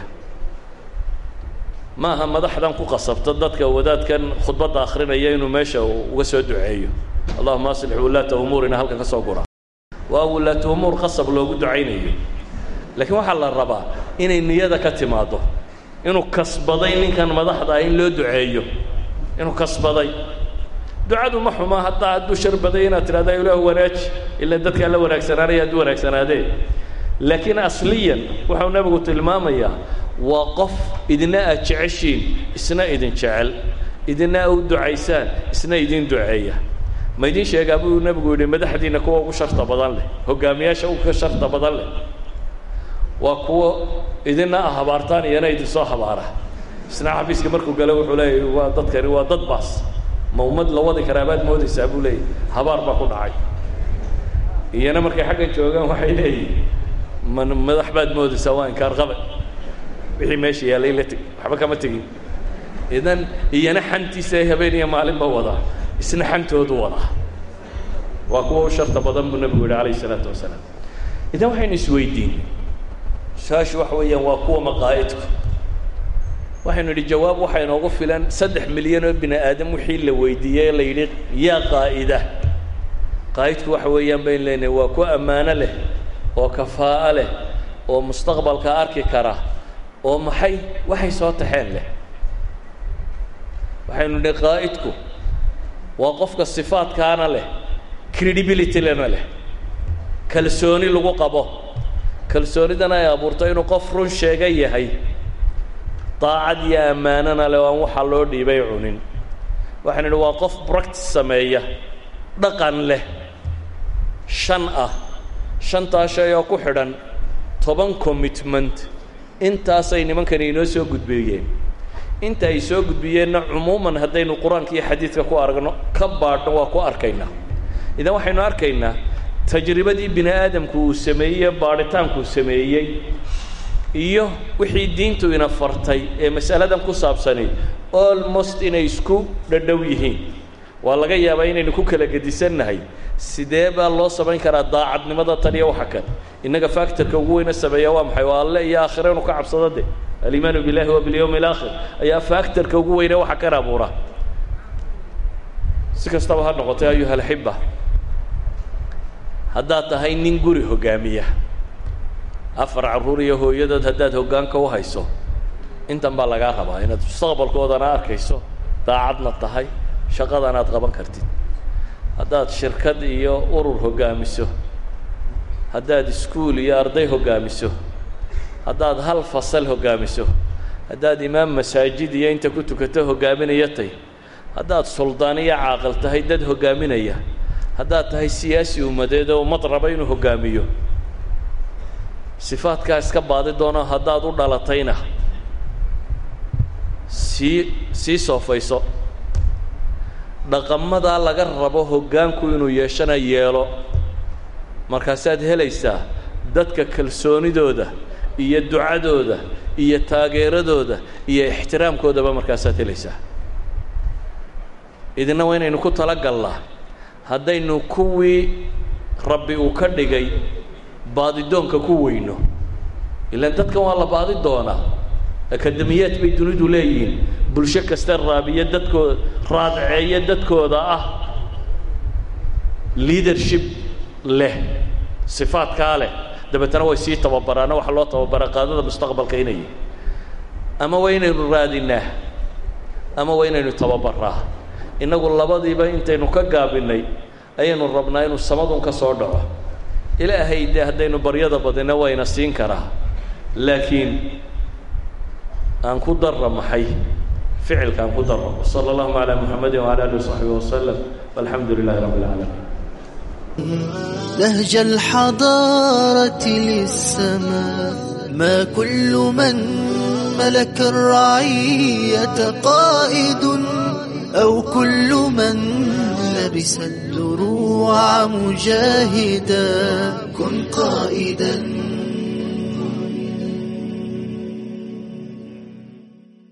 ma aha madaxdan ku qasabta dadka wadaadkan khudbadda akhrinaya inuu meesha uga soo duceeyo allahuma aslix wulaata umuurina halkan ka soo gura waa wulaata umuur qasab loogu ducaynayo laakiin waxaa la rabaa inay niyada ka timaaddo inuu kasbaday ninkan madaxda ah in loo duceeyo inuu kasbaday ducadu ma xuma haddaa hadduu shar baday inaad tidhahda ilaahu wanaaji ila dadkaa la wanaagsanaanaya hadduu wanaagsanaadee laakiin asliyan wuxuu nebigu tilmaamayaa waa qof idina aad jeceshiin isna idin jecel idina aa u ducaysaan isna idin duceeya ma idin sheegaa buu nebigu yidhi madaxdiinna kuwa ugu sharta badan leh hogaamiyaasha uga sharta badan leh waa kuwo idina ah habaartaan iyana idinsoo habaara isna xafiiska markuu gale wuxuu leeyahy waa dadkani waa dad baas ma ummad la wadi karaa baad moodaysaa buu leeyahy habaar baa ku dhacay iyana markay xaggan joogaan waxay leeyihin man madax baad moodaysaa waa inkaar qabe wixii meesha yaallay la teg waxba kama tegin idan iyana xantiisa ay habeen iyo maalinba wadaa isna xantoodu wadaa waa kuwa u sharta badan buu nebigu yihi calayh isalaatu wasalaam idan waxaynu isweydiin su-aashu waxa weeyaan waa kuwa maqaa'idku waxaynu idhi jawaab waxaa inoogu filan saddex milyan oo bini aadam wixii la weydiiyey la yidhi yaa qaa'ida qaa'idku waxa weeyaan baynu leenahay waa ku ammaano leh oo kafaa'o leh oo mustaqbalka arki kara oo maxay waxay soo taxeen leh waxaynu nidhi qaa'idku waa qofka sifaadkaana leh credibilitylana leh kalsooni lagu qabo kalsoonidana ay abuurto inuu qof run sheega yahay daacad iyo ammaanana leh oo aan waxaa loo dhiibay cunin waxaan idhi waa qof bractice sameeya dhaqan leh shan ah shantaa shay oo ku xidhan toban commitment intaasay nimankani inoo soo gudbiyeen inta ay soo gudbiyeenna cumuuman haddaynu qur-aanka iyo xadiidka ku aragno ka baadhno waa ku arkaynaa idan waxaynu arkaynaa tajribadii bini aadamku uu sameeyey baadhitaankuu sameeyey iyo wixii diintu ina fartay ee masaladan ku saabsani almost inay isku dhadhow yihiin waa laga yaabaa inaynu ku kala gedisannahay sidee baa loo samayn karaa daacadnimada tan iyo waxa kan innaga factorka ugu weyna sameeya waa maxay waa alle iyo aakhira inu ka cabsado de alimaanu billahi wa bilyawmi alaakhir ayaa factorka ugu weyne waxa kan abuura si kastaba ha noqotay ayuha alxiba haddaad tahay nin guri hoggaamiya afar carruur iyo hooyadood haddaad hoggaanka u hayso intan baa lagaa rabaa inaad mustaqbalkoodana arkayso daacadna tahay shaqadan aad qaban kartid haddaad shirkad iyo urur hoggaamiso haddaad iskuul iyo arday hoggaamiso haddaad hal fasal hoggaamiso haddaad imaam masaajid iyo inta ku tukato hoggaaminaya tay haddaad suldaan iyo caaqil tahay dad hoggaaminaya haddaad tahay siyaasi ummadeed oo ummad raba inuu hoggaamiyo sifaadkaa iska baadi doono haddaad u dhalatayna sii sii soofayso dhaqamadaa laga rabo hoggaanku inuu yeeshana yeelo markaasaad helaysaa dadka kalsoonidooda iyo ducadooda iyo taageeradooda iyo ixtiraamkoodaba markaasaad helaysaa idina waa inaynu ku talagallaa haddaynu kuwii rabbi uu ka dhigay baadidoonka ku weyno ilaan dadkan waa la baadi doonaa akademiyaad bay dunidu leeyihiin bulsho kasta raabiyo dadkooda raadceeyo dadkooda ah leadership leh sifaadkaa leh dabeetana way sii tababaraana waxaa loo tababaraa qaadada mustaqbalka inay ama waa inaynu raadinaa ama waa inaynu tababaraa innagu labadiiba intaynu ka gaabinay ayaynu rabnaa inuu samadun ka soo dhaco ilaahay dee haddaynu baryada badina wayna siin karaa laakiin aan ku darra maxay ficilka aan ku darro sala allahuma calaa muxamadi wcala alihi wasaxbihi wasalam walxamdu lilahi rabbi اlcaalamiin نهج الحضارة للسماء ما كل من ملك الرعية قائد أو كل من لبس الدروع مجاهدا كن قائدا